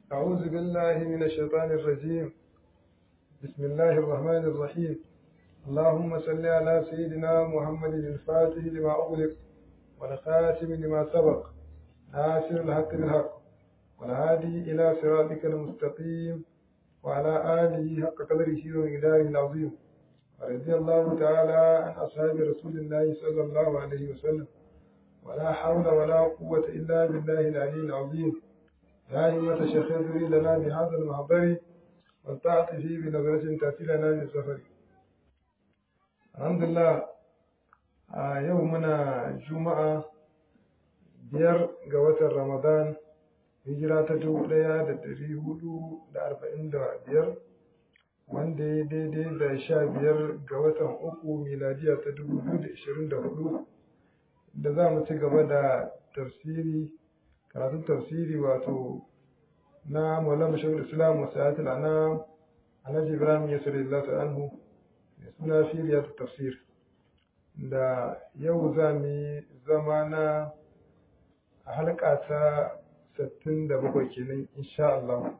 أعوذ بالله من الشيطان الرجيم بسم الله الرحمن الرحيم اللهم صل على سيدنا محمد الفاتح لما أغلق والخاتم لما سبق ناصر الحق بالحق والهادي إلى صراطك المستقيم وعلى آله حق قدره ومقداره العظيم ورضي الله تعالى عن أصحاب رسول الله صلى الله عليه وسلم ولا حول ولا قوة إلا بالله العلي العظيم يا أيها الشيخ اذري لنا بهذا المحضر والتعطي فيه بنظرة تأتي لنا بالسفر الحمد لله a yau muna juma'a biyar ga watan ramadan hijira ta dubu ɗaya da ɗari hudu da arba'in da biyar wanda ya daidai da sha biyar ga watan uku miladiya ta dubu biyu da ishirin da hudu da za mu ci gaba da tafsiri karatun tafsiri wato na maulana shahul islam wa sa'atul anam alhaji ibrahim yasir lillahi anhu mai suna firiyat tafsir da yau za mu yi zama na halka ta 67 kenan insha Allah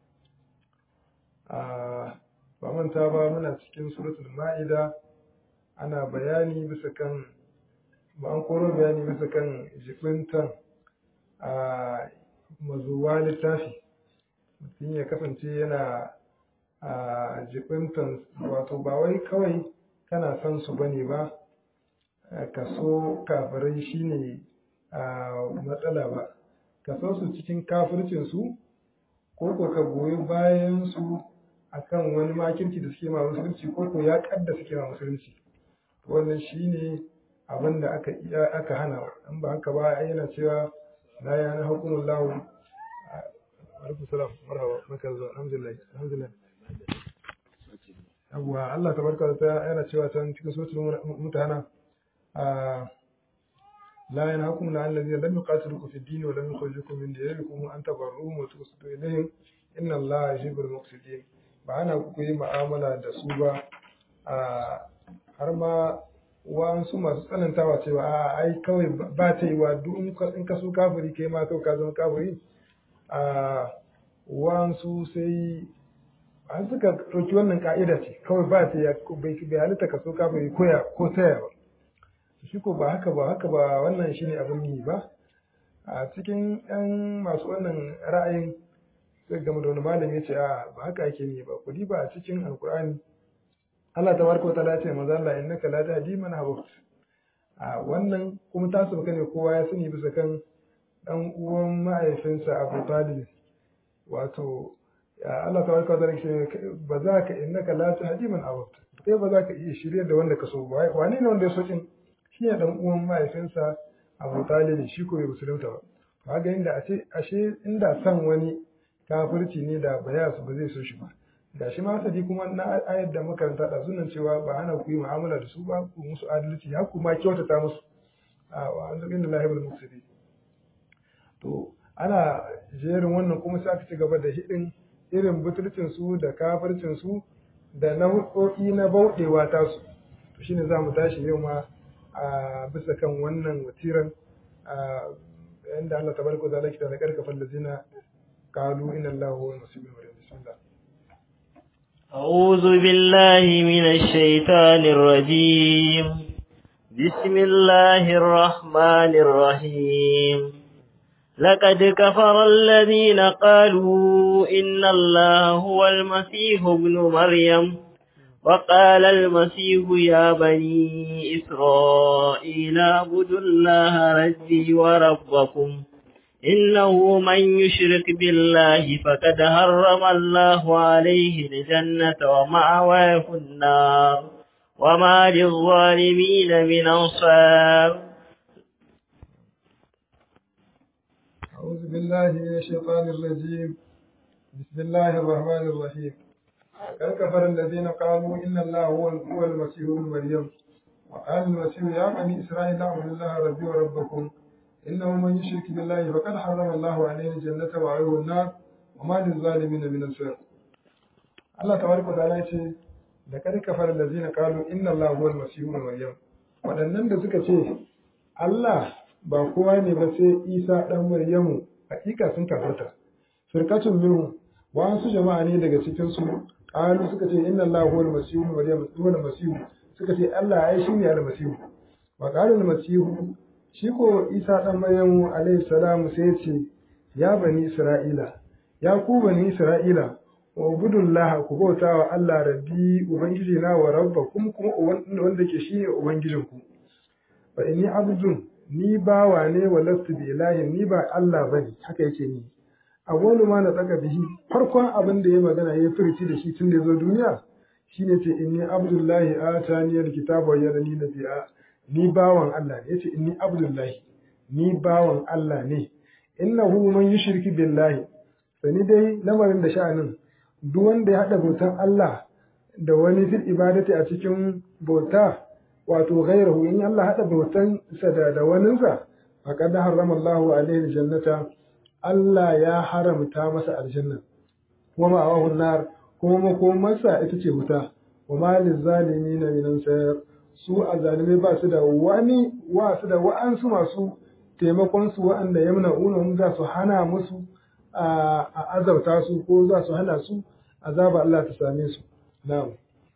ba manta ba muna cikin suratul ma'ida ana bayani bisa kan ba an koro bayani bisa kan jibintan a mazuwa littafi mutum ya kasance yana a jibintan wato ba wai kawai kana son su bane ba kaso kafirai shine a matsala ba kaso su cikin kafircinsu ko ko ka goyi bayan su akan wani makirci da suke ma musulunci ko ko ya kadda suke ma musulunci wannan shine abin da aka aka hana in ba haka ba yana cewa la ya na hukumul lahu alaikum salam marhaba maka zuwa alhamdulillah alhamdulillah yawwa Allah tabaraka wa ta'ala yana cewa can cikin suratul mutahana لا ينهاكم عن الذين لم يقاتلوكم في الدين ولم يخرجوكم من دياركم أن تبروهم وتقسطوا إليهم إن الله يحب المقسطين ba ana ku yi mu'amala da su ba har ma wa'ansu masu tsanantawa cewa a ai kawai ba ta yi wa duk in ka so kafiri kai ma kawai ka zama kafiri a wa'ansu sai an suka ɗauki wannan ka'ida ce kawai ba ta yi bai halitta ka so kafiri koya ko taya ba shi ko ba haka ba haka ba wannan shine abin yi ba a cikin yan masu wannan ra'ayin sai game da wani malami ya ce a ba haka ake ni ba kudi ba a cikin alkur'ani Allah ta barka ta lace maza Allah innaka la tahdi man ahbabta a wannan kuma ta sauka ne kowa ya sani bisa kan dan uwan mahaifinsa Abu Talib wato Allah ta barka ta lace ba za ka innaka la tahdi man ahbabta sai ba za ka iya shirye da wanda ka so ba wane ne wanda ya so kin shi ne dan uwan mahaifinsa Abu Talib shi ko bai musulunta ba kaga inda ashe ashe inda san wani kafirci ne da ba ya ba zai so shi ba ga shi ma sadi kuma na ayar da makaranta da sunan cewa ba hana ku yi mu'amala da su ba ku musu adalci ya kuma kyautata musu a wa an zaɓin da lahibul musulmi to ana jerin wannan kuma sai aka ci gaba da hidin irin butulcin su da kafircin su da nau'o'i na bauɗewa tasu to shine za mu tashi yau ma a bisa kan wannan watiran yanda Allah tabaraka wa ta'ala kita da karkafan lazina qalu inna Allaha huwa al-masih ibn bismillah أعوذ بالله من الشيطان الرجيم بسم الله الرحمن الرحيم لقد كفر الذين قالوا إن الله هو المسيح ابن مريم وقال المسيح يا بني إسرائيل اعبدوا الله ربي وربكم إنه من يشرك بالله فقد حرم الله عليه الجنة ومأواه النار وما للظالمين من أنصار أعوذ بالله من الشيطان الرجيم بسم الله الرحمن الرحيم قد كفر الذين قالوا إن الله هو هو المسيح ابن مريم وقال المسيح يا بني إسرائيل اعبدوا الله ربي وربكم إنه من يشرك بالله فقد حرم الله عليه الجنة وعليه النار وما للظالمين من أنصار الله تبارك وتعالى يقول لقد كفر الذين قالوا إن الله هو المسيح ابن مريم waɗannan da suka ce Allah ba kowa ne ba sai Isa ɗan Maryamu hakika sun kafarta firqatun minhum wa an su jama'a ne daga cikin su qalu suka ce inna allaha huwal masih maryam huwal masih suka ce Allah ai shine al-masih wa qala al-masih shi ko Isa dan Maryamu alaihi salam sai ce ya bani Isra'ila ya ku bani Isra'ila wa ubudullah ku bauta wa Allah rabbi ubangiji na wa rabbakum kuma wanda ke shine ubangijinku fa inni abdun ni bawa ne wa lastu bi ilahin ni ba Allah bane haka yake ni awwalu ma na tsaka bihi farkon abin da ya magana ya furci da shi tun da ya zo duniya shine ce inni abdullahi atani alkitaba wa yarani nabiyya ni bawan Allah ne yace inni abdullahi ni bawan Allah ne innahu man yushriki billahi sani dai lamarin da sha'anin duk wanda ya hada bautan Allah da wani fil ibadati a cikin bauta wato ghairahu in Allah hada bautan sa da da waninsa faqad harrama Allahu alaihi aljannata Allah ya haramta masa aljanna wa ma'awahu nar kuma makomarsa ita ce wuta wa ma lizalimin min ansar su azalimai ba su da wani wa su da wa'ansu masu taimakon su wa'anda yamna una za su hana musu a azabta su ko za su hana su azaba Allah ta same su na'am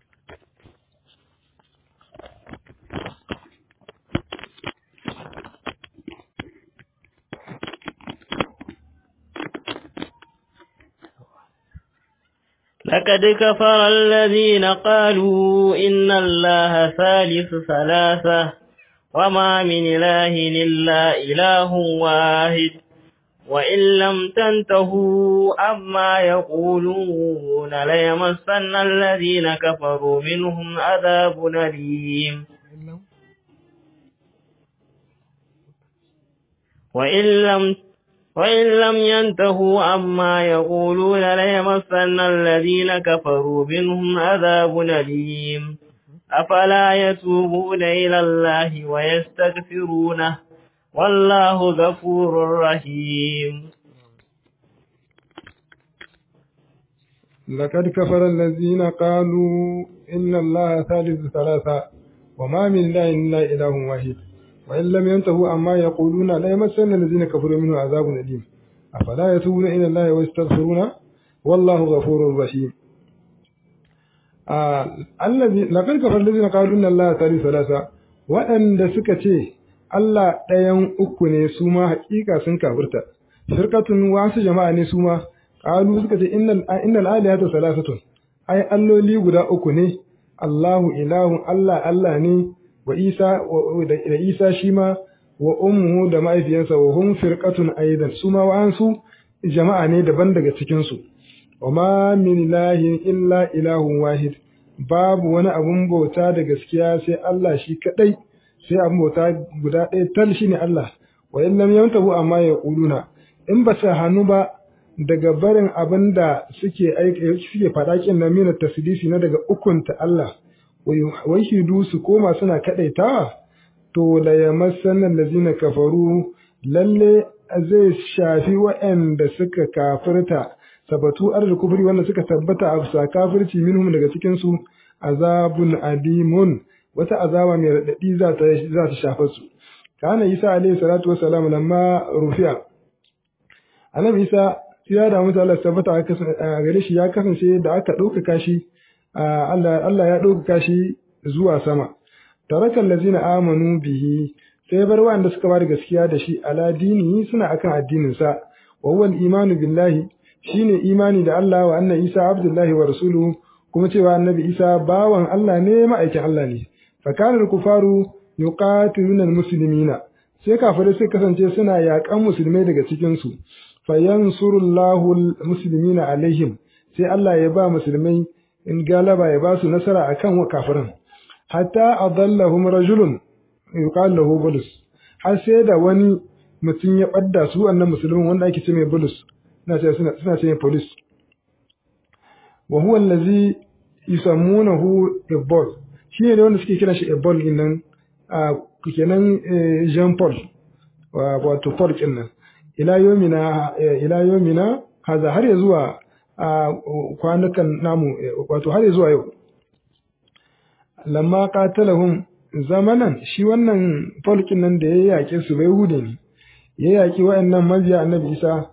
لقد كفر الذين قالوا إن الله ثالث ثلاثة وما من إله إلا إله واحد وإن لم تنتهوا عما يقولون ليمسن الذين كفروا منهم عذاب أليم وإن لم وإن لم ينتهوا عما يقولون ليمسن الذين كفروا منهم عذاب أليم أفلا يتوبون إلى الله ويستغفرونه والله غفور رحيم لقد كفر الذين قالوا إن الله ثالث ثلاثة وما من إله إلا إله واحد وإن لم ينتهوا عما يقولون لا يمسن الذين كفروا منه عذاب أليم أفلا يتوبون إلى الله ويستغفرون والله غفور رحيم الذي لقد كفر الذين قالوا إن الله ثالث ثلاثة وأن سكتي Allah ɗayan uku ne su ma haƙiƙa sun kafirta, shirkatun wasu jama'a ne su ma, ƙalu suka ce innal alihata salasatun, ai alloli guda uku ne, Allahu ilahun Allah Allah ne, wa Isa da Isa shi ma wa ummuhu da ma'aifiyansa wa hum firqatun aidan su ma wa'ansu jama'a ne daban daga cikin su. Wa ma min ilahin illa ilahun wahid, babu wani abun bauta da gaskiya sai Allah shi kaɗai. sai abin bauta guda ɗaya tal shi ne Allah wa in lam yantahu amma ya ƙuluna in ba sa hannu ba daga barin abin da suke suke faɗa kin na mina tasdisi na daga ukunta Allah wai hidu su koma suna kaɗaitawa to la yamassanna allazina kafaru lalle zai shafi waɗanda suka kafirta sabatu arzu kufri wanda suka tabbata a bisa kafirci minhum daga cikin su azabun adimun wata azaba mai raɗaɗi za ta za ta shafa su kana isa alaihi salatu wassalam lamma rufiya annabi isa ya da mutu Allah tabbata a gare shi ya kasance da aka ɗaukaka shi Allah Allah ya ɗaukaka shi zuwa sama tarakan lazina amanu bihi sai bar wanda suka bada gaskiya da shi ala dini suna akan addinin sa wa huwa imanu billahi shine imani da Allah wa anna Isa abdullahi wa rasuluhu kuma cewa annabi Isa bawan Allah ne ma'aikin Allah ne fakanar kufaru yuqatiluna almuslimina sai kafirai sai kasance suna yaƙan musulmai daga cikin su fayansurullahu almuslimina alaihim sai Allah ya ba musulmai in galaba ya ba su nasara akan kafirin hatta adallahum rajulun yuqal lahu bulus har sai da wani mutum ya badda su wannan musulmin wanda ake ce mai bulus suna ce suna suna ce police wa huwa allazi yusammunahu ibol shi ne wanda suke kiran shi ebol din nan a kenan jean paul wato paul din nan ila yomina ila yomina haza har ya zuwa kwanukan namu wato har ya zuwa yau lamma qatalahum zamanan shi wannan paul din nan da ya yake su bai hude ne ya yaki wayannan mabiya annabi isa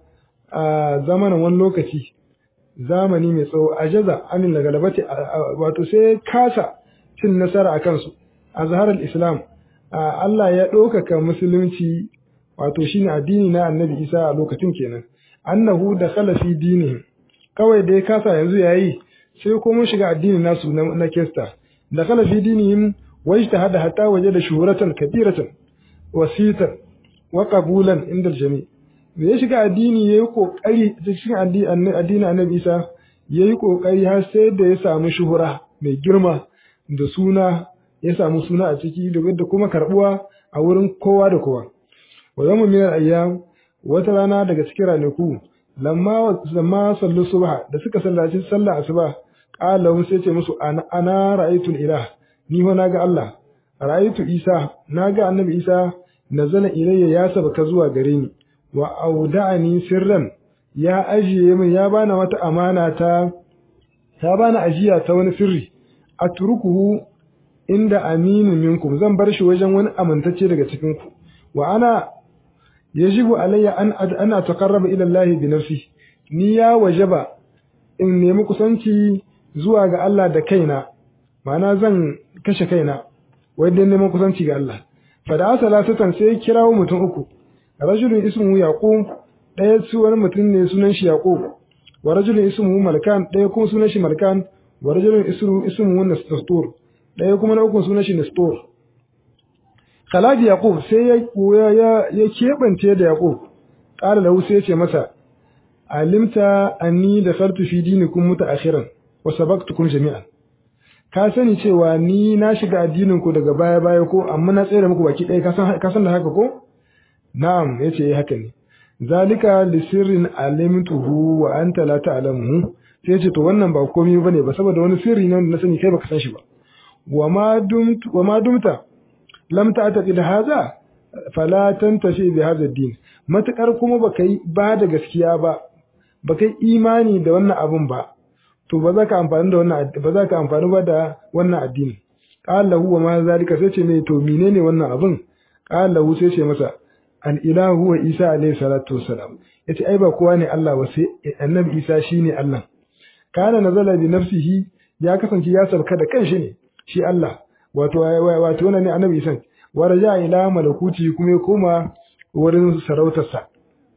a zamanin wani lokaci zamani mai tsawo a jaza amin da galabati wato sai kasa cin nasara a kansu a zaharar islam Allah ya ɗaukaka musulunci wato shine addini na annabi isa a lokacin kenan annahu da fi dinihim kawai da ya kasa yanzu yayi sai ko mun shiga addinin nasu na kesta da fi dinihim wajtahada hatta wajada shuhratan kabiratan wasitan wa qabulan inda jami da ya shiga addini yayi kokari cikin addinin annabi isa yayi kokari har sai da ya samu shuhura mai girma da suna ya samu suna a ciki da kuma karbuwa a wurin kowa da kowa wa yawmu min al-ayyam wata rana daga cikin ranaku lamma lamma sallu subha da suka sallaci sallah asuba qala hum sai ce musu ana ana ra'aytu ilah ni ho naga Allah ra'aytu Isa naga annabi Isa nazala ilayya ya sabaka zuwa gare ni wa auda'ani sirran ya ajiye min ya bana wata amana ta ta bana ajiya ta wani sirri atrukuhu inda aminu minkum zan bar shi wajen wani amintacce daga cikin ku wa ana yajibu alayya an an ataqarraba ila Allah bi nafsi ni ya wajaba in nemi kusanci zuwa ga Allah da kaina ma'ana zan kashe kaina wai dan neman kusanci ga Allah fa da salasatan sai kirawo mutum uku rajulun ismuhu yaqub ɗaya su wani mutum ne sunan shi yaqub wa rajulun ismuhu malkan ɗaya kuma sunan shi malkan wa rajulun ismuhu ismuhu nastur ɗaya kuma na uku sunan shi nastur Khalid Yaqub sai ya ya ya kebance da Yaqub qala lahu sai ya ce masa alimta anni dakhaltu fi dinikum mutaakhiran wa sabaqtukum jami'an ka sani cewa ni na shiga addinin ku daga baya baya ko amma na tsere muku baki ɗaya ka san da haka ko na'am yace haka ne zalika li sirrin alimtuhu wa anta la ta'lamuhu sai yace to wannan ba komai bane ba saboda wani sirri ne wanda na sani kai baka san shi ba wa ma dumta wa ma dumta lam ta'taqid hadha fala tantafi bi hadha ad-din matakar kuma baka yi ba da gaskiya ba baka yi imani da wannan abun ba to ba za ka amfani da wannan ba za ka amfani ba da wannan addini qala lahu wa ma zalika sai ce mai to menene wannan abun qala lahu sai ce masa al ilahu wa isa alayhi salatu wassalam yace ai ba kowa ne Allah ba sai annabi isa shine Allah kana nazala bi nafsihi ya kasance ya sarka da kanshi ne shi Allah wato wato wannan ne annabi isa wa raja ila malakuti kuma ya koma wurin sarautarsa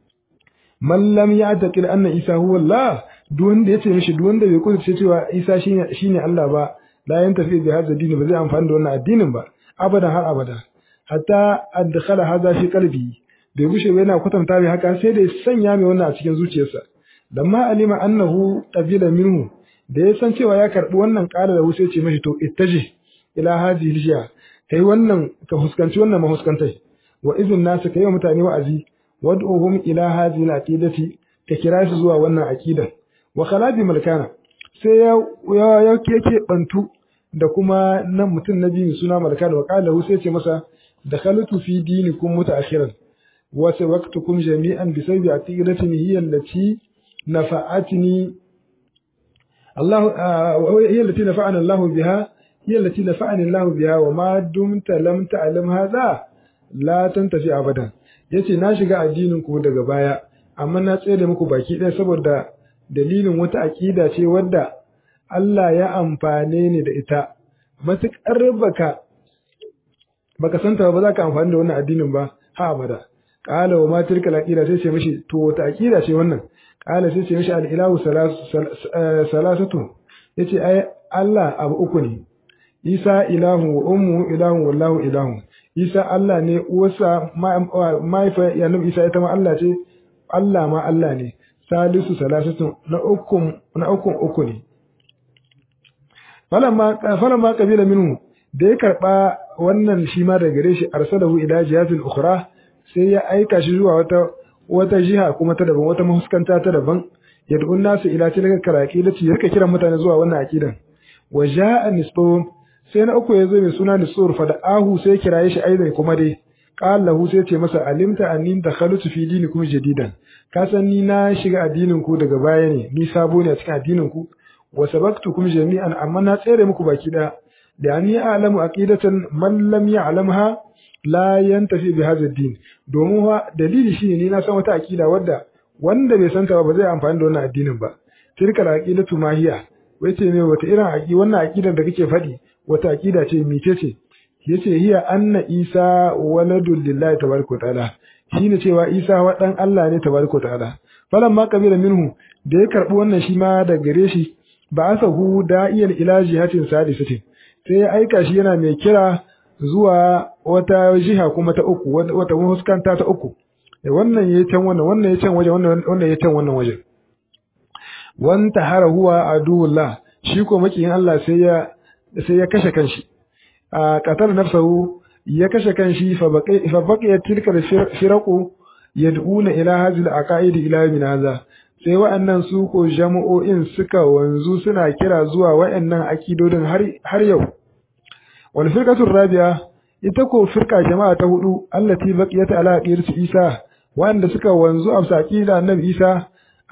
man lam ya'taqil anna isa huwa Allah duk wanda yace mishi duk wanda bai kudurce cewa isa shine shine Allah ba la yantafi bi hadha dini ba zai amfani da wannan addinin ba abadan har abada hatta adkhala hadha fi qalbi bai gushe ba yana kwatanta mai haka sai da ya sanya mai wannan a cikin zuciyarsa lamma alima annahu qabila minhu da ya san cewa ya karbi wannan ƙara da wuce ce mashi to ittaji ila hadhihi aljiya kai wannan ka huskanci wannan mahuskantai wa izin nasu kai wa mutane wa'azi wad'uhum ila hadhihi alaqidati ka kira su zuwa wannan aqidan wa khalabi malkana sai ya ya yake bantu da kuma nan mutum na biyu suna malkana wa qala sai ce masa dakhaltu fi dinikum mutaakhiran wa sabaqtukum jami'an bi sabbi aqidatin hiya allati nafa'atni الله هي التي نفعنا الله بها هي التي نفعني الله بها وما دمت لم تعلم هذا لا تنتفي ابدا yace na shiga addinin ku daga baya amma na tsere muku baki ɗaya saboda dalilin wata aƙida ce wadda Allah ya amfane ni da ita matuƙar baka baka santa ba za ka amfani da wannan addinin ba ha abada qala wa ma tilka aqida sai ce mishi to wata aqida ce wannan qala sai ce mishi al ilahu salasatu yace ai Allah abu uku ne Isa ilahu wa ummu ilahu wallahu ilahu Isa Allah ne uwarsa mahaifa ya nabi Isa ita ma Allah ce Allah ma Allah ne salisu salasatu na uku na uku uku ne falamma falamma kabila minhu da ya karba wannan shi ma daga gare shi arsalahu ila jihatil ukhra sai ya aika shi zuwa wata wata jiha kuma ta daban wata mahuskanta ta daban yad'un nasu ila tilka karaqi da ci yake kiran mutane zuwa wannan aqidan wa ja'a nisbun sai na uku yazo mai suna nisur fa da ahu sai kiraye shi aidan kuma dai qala lahu sai ce masa alimta anni dakhaltu fi dinikum jadidan ka san ni na shiga addinin ku daga baya ne ni sabo ne a cikin addinin ku wa sabaqtukum jami'an amma na tsere muku baki da da ni a'lamu aqidatan man lam ya'lamha la yantafi bi hadha ad-din domin wa dalili shine ni na san wata akida wadda wanda bai santa ba ba zai amfani da wannan addinin ba tilkal aqidatu mahiya wai ce me wata irin aqi wannan aqidar da kake faɗi wata aqida ce mice ce yace hiya anna isa waladul lillahi tabaraka ta'ala shine cewa isa wa dan Allah ne tabaraka ta'ala falamma qabila minhu da ya karbi wannan shi ma da gare shi ba asahu da'iyal ila jihatin sadisatin sai ya aika shi yana mai kira zuwa wata jiha kuma ta uku wata huskanta ta uku wannan yayi can wannan wannan yayi can waje wannan wannan yayi can wannan waje wan tahara huwa aduwullah shi ko makiyin Allah sai ya sai ya kashe kanshi a qatar nafsahu ya kashe kanshi fa baqi fa baqiya tilka firaqu yad'una ila hadhihi al-aqaid ila min hadha sai wa'annan su ko jama'o'in suka wanzu suna kira zuwa wa'annan akidodin har har yau wal firqatu rabi'a ita ko firqa jama'a ta hudu allati baqiyat ala aqidati Isa wanda suka wanzu a aqida annabi Isa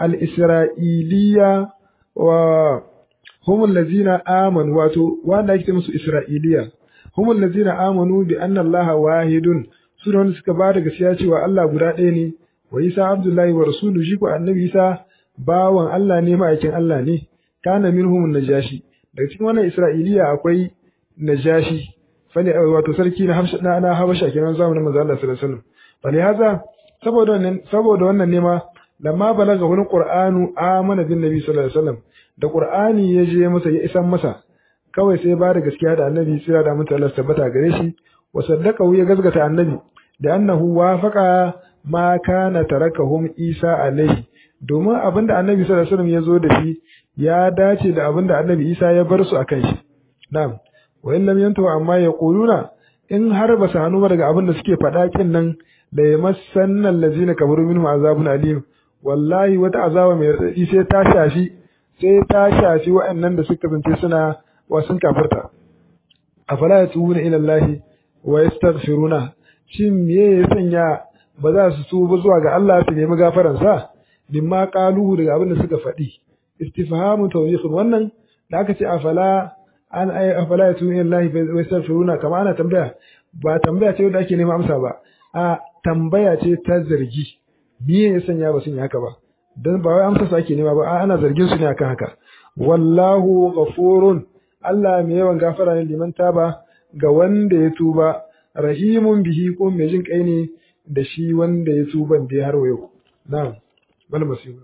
al-isra'iliya wa hum allazina amanu wato wanda ake musu isra'iliya hum allazina amanu bi anna allaha wahidun su wanda suka ba da gaskiya cewa Allah guda ɗaya ne wa Isa Abdullahi wa rasulu shi ko annabi Isa bawan Allah ne ma'aikin Allah ne kana minhum najashi daga cikin wannan Isra'iliya akwai najashi fali wato sarki na Habasha na na Habasha kenan zamanin manzo Allah sallallahu alaihi wasallam fali haza saboda wannan saboda wannan ne ma lamma balaga wani Qur'anu amana bin Nabi sallallahu alaihi wasallam da Qur'ani ya je masa ya isan masa kawai sai ba da gaskiya da annabi sai da mutu Allah tabbata gare shi wa saddaqahu ya gazgata annabi da annahu wafaqa ma kana tarakahum Isa alaihi domin abinda annabi sallallahu alaihi wasallam ya zo da shi ya dace da abinda annabi Isa ya bar su akan shi na'am wa in lam yantahu amma yaquluna in har ba su hannu daga abinda suke faɗa kin nan da yamassanna allazina kafaru minhum azabun alim wallahi wata azaba mai radadi sai ta shafi sai ta shafi waɗannan da suka zance suna wa sun kafirta afala yatubuna ila allahi wa yastaghfiruna shin me ya sanya ba za su tuba zuwa ga Allah su nemi gafaran sa mimma qaluhu daga abin da suka faɗi istifhamu tawbih wannan da aka ce afala an ay afala yatubuna ila allahi wa yastaghfiruna kama ana tambaya ba tambaya ce da ake nema amsa ba a tambaya ce ta zargi me ya sanya ba sun yi haka ba dan ba wai amsa su ake nema ba ana zargin su ne akan haka wallahu ghafurun Allah mai yawan gafara ne liman taba ga wanda ya tuba rahimun bihi ko mai jin kai ne da shi wanda ya tuba da har yau na'am bal masihu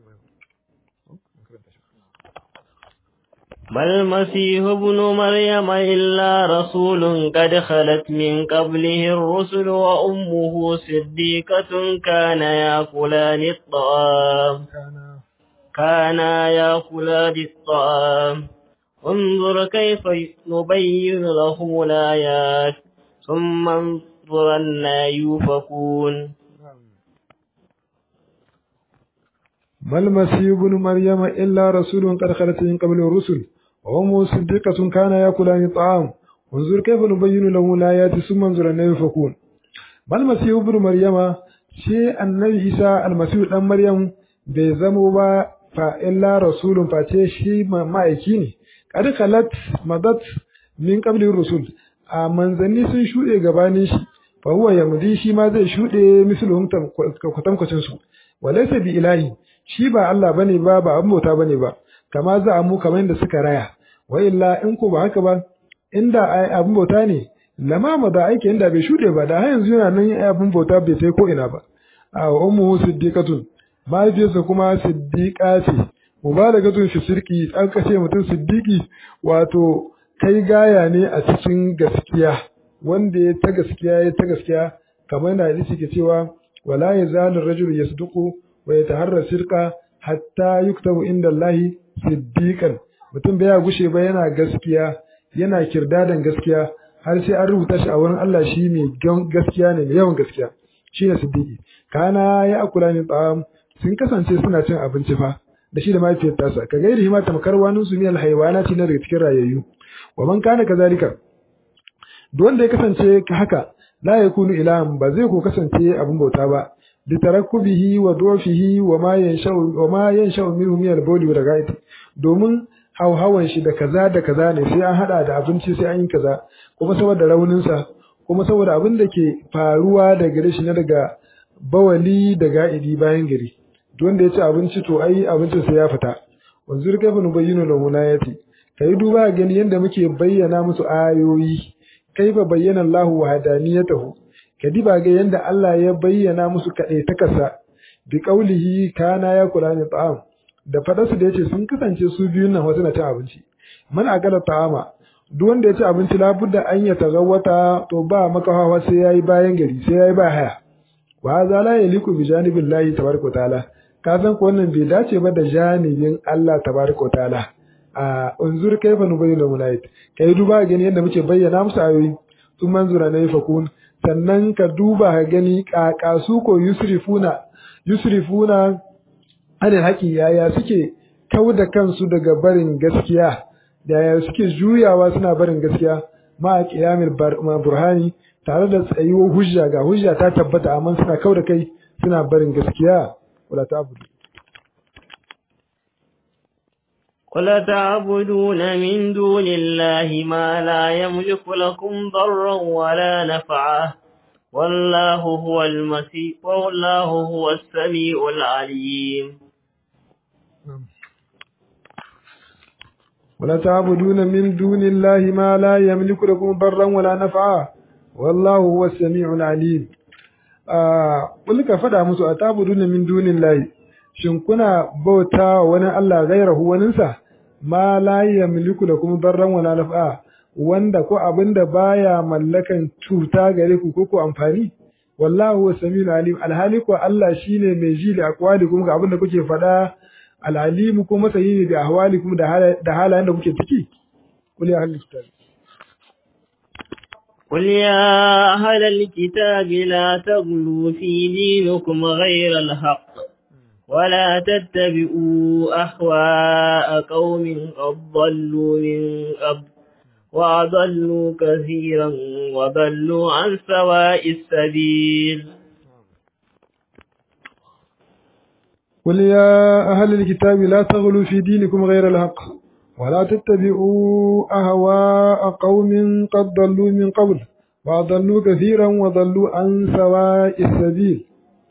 ما المسيح ابن مريم إلا رسول قد خلت من قبله الرسل وأمه صديقة كان يأكلان الطعام كانا يأكلان الطعام انظر كيف نبين لهم الآيات ثم انظر أنا يوفكون ما المسيح ابن مريم إلا رسول قد خلت من قبل الرسل وأمه صديقة كان يأكلان الطعام انظر كيف نبين لهم الآيات ثم انظر أنا يوفكون ما المسيح ابن مريم شيء النبي عيسى المسيح ابن مريم bai zamo ba fa illa rasulun face shi ma'aiki ne kad khalat madat min qabli rusul a manzanni sun shuɗe gabanin shi fa huwa yamdi shi ma zai shuɗe misluhum kwatankwacin su walaysa bi ilahi shi ba Allah bane ba ba abin bauta bane ba kama za a mu kamar yadda suka raya wa illa in ko ba haka ba inda ai abin bauta ne lama ma da aiki inda bai shuɗe ba da har yanzu yana nan abin bauta bai sai ko ina ba a ummu siddiqatun mahaifiyarsa kuma siddiqa ce mubalagatun fi sirki an kashe mutum siddiqi wato kai gaya ne a cikin gaskiya wanda ya ta gaskiya ya ta gaskiya kamar da hadisi ke cewa wala yazalu rajul yasduqu wa yataharra sirqa hatta yuktabu inda Allah siddiqan mutum bai gushe ba yana gaskiya yana kirdadan gaskiya har sai an rubuta shi a wurin Allah shi mai gaskiya ne mai yawan gaskiya shine siddiqi kana ya akula ni ta'am sun kasance suna cin abinci fa da shi da mahaifiyar tasa ka gairi hima tamkar wani su miyal haiwanati na daga cikin rayayyu wa man kana kazalika duk wanda ya kasance haka la yakunu ilahan ba zai ko kasance abin bauta ba bi tarakkubihi wa dufihi wa ma yanshau wa ma yanshau minhu min al-bawli wa ragaiti domin hauhawan shi da kaza da kaza ne sai an hada da abinci sai an yi kaza kuma saboda raunin sa kuma saboda abin da ke faruwa da gare shi na daga bawali da ga'idi bayan gari duk wanda ya ci abinci to ai abincin sai ya fita wanzur kaifa nubayyinu lahu ayati kai duba gani yanda muke bayyana musu ayoyi kaifa bayyana Allahu wahdaniyatahu kadiba ga yanda Allah ya bayyana musu kadai takasa bi qaulihi kana ya kulani ta'am da fadarsu da yace sun kasance su biyun nan wasu na cin abinci man akala ta'ama duk wanda ya ci abinci labudda an ya tagawata to ba makahawa sai yayi bayan gari sai yayi ba haya wa za la yaliku bi janibillahi tabaraka ta'ala ka san ko wannan bai dace ba da janibin Allah tabaraka ta'ala a unzur kaifa nubayyinu mulayit kai duba gani yadda muke bayyana musu ayoyi sun manzura na fakun sannan ka duba ka gani kaka su ko yusrifuna yusrifuna adin haƙi yaya suke kau da kansu daga barin gaskiya yaya suke juyawa suna barin gaskiya ma a ƙiyamil burhani tare da tsayuwar hujja ga hujja ta tabbata amma suna kau da kai suna barin gaskiya wala ta abudu قل تعبدون من دون الله ما لا يملك لكم ضرا ولا نفعا والله هو المسيح والله هو السميع العليم ولا تعبدون من دون الله ما لا يملك لكم ضرا ولا نفعا والله هو السميع العليم قل ka faɗa musu a tabuduna min dunillahi shin kuna bauta wani Allah gairahu waninsa ma la yamliku lakum darran wala naf'a wanda ko abinda baya mallakan cuta gare ku ko ko amfani wallahu huwa samiul alim alhali ko Allah shine mai ji da aqwalikum ga abinda kuke faɗa alalimu ko masayi ne da ahwalikum da halayen da kuke ciki kul ya ahlul kitab قل يا أهل الكتاب لا تغلوا في دينكم غير الحق ولا تتبعوا أهواء قوم قد ضلوا من قبل وأضلوا كثيرا وضلوا عن سواء السبيل قل يا أهل الكتاب لا تغلوا في دينكم غير الحق ولا تتبعوا أهواء قوم قد ضلوا من قبل وأضلوا كثيرا وضلوا عن سواء السبيل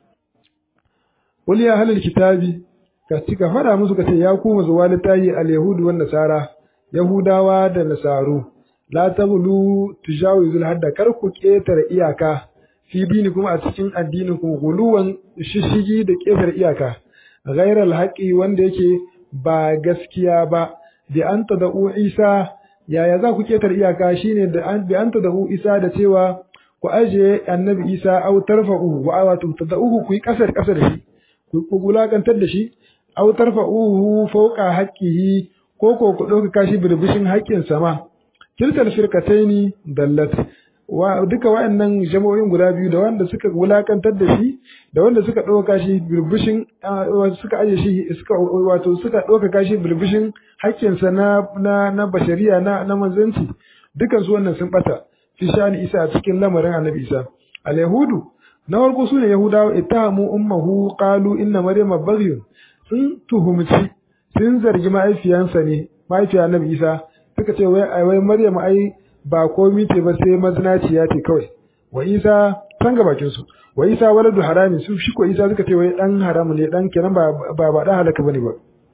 قل يا أهل الكتاب كتك فدا musu kace ya ku zuwa litayi al-yahud wan nasara yahudawa da nasaru la taghlu tujawizul hadda kar ku ketare iyaka fi dinikum a cikin addinin ku guluwan shishigi da ketare iyaka ghairal haqi wanda yake ba gaskiya ba bi an tada'u Isa yaya za ku ketar iyaka shine da an bi an tada'u Isa da cewa ku aje annabi Isa aw tarfa'u wa wato tada'uhu ku yi kasar kasar da shi ku gulakantar da shi aw tarfa'uhu fawqa haqqihi ko ko ku dauka kashi birbishin haƙƙin sama kilkal firkataini dallat wa duka waɗannan jama'o'in guda biyu da wanda suka wulakantar da shi da wanda suka ɗauka shi birbishin suka aje shi suka wato suka ɗauka shi birbishin haƙƙinsa na na na bashariya na na manzanci dukan su wannan sun bata fi shani isa a cikin lamarin annabi isa al yahudu na farko su ne yahudawa ittahamu ummuhu qalu inna maryama baghyun sun tuhumci sun zargi mahaifiyansa ne mahaifiya annabi isa suka ce wai wai maryama ai ba komi ce ba sai mazinaciya ce kawai wa isa san ga bakin su wa isa waladu harami su shi ko isa suka ce wai dan haramu ne dan kenan ba ba ba dan halaka bane ba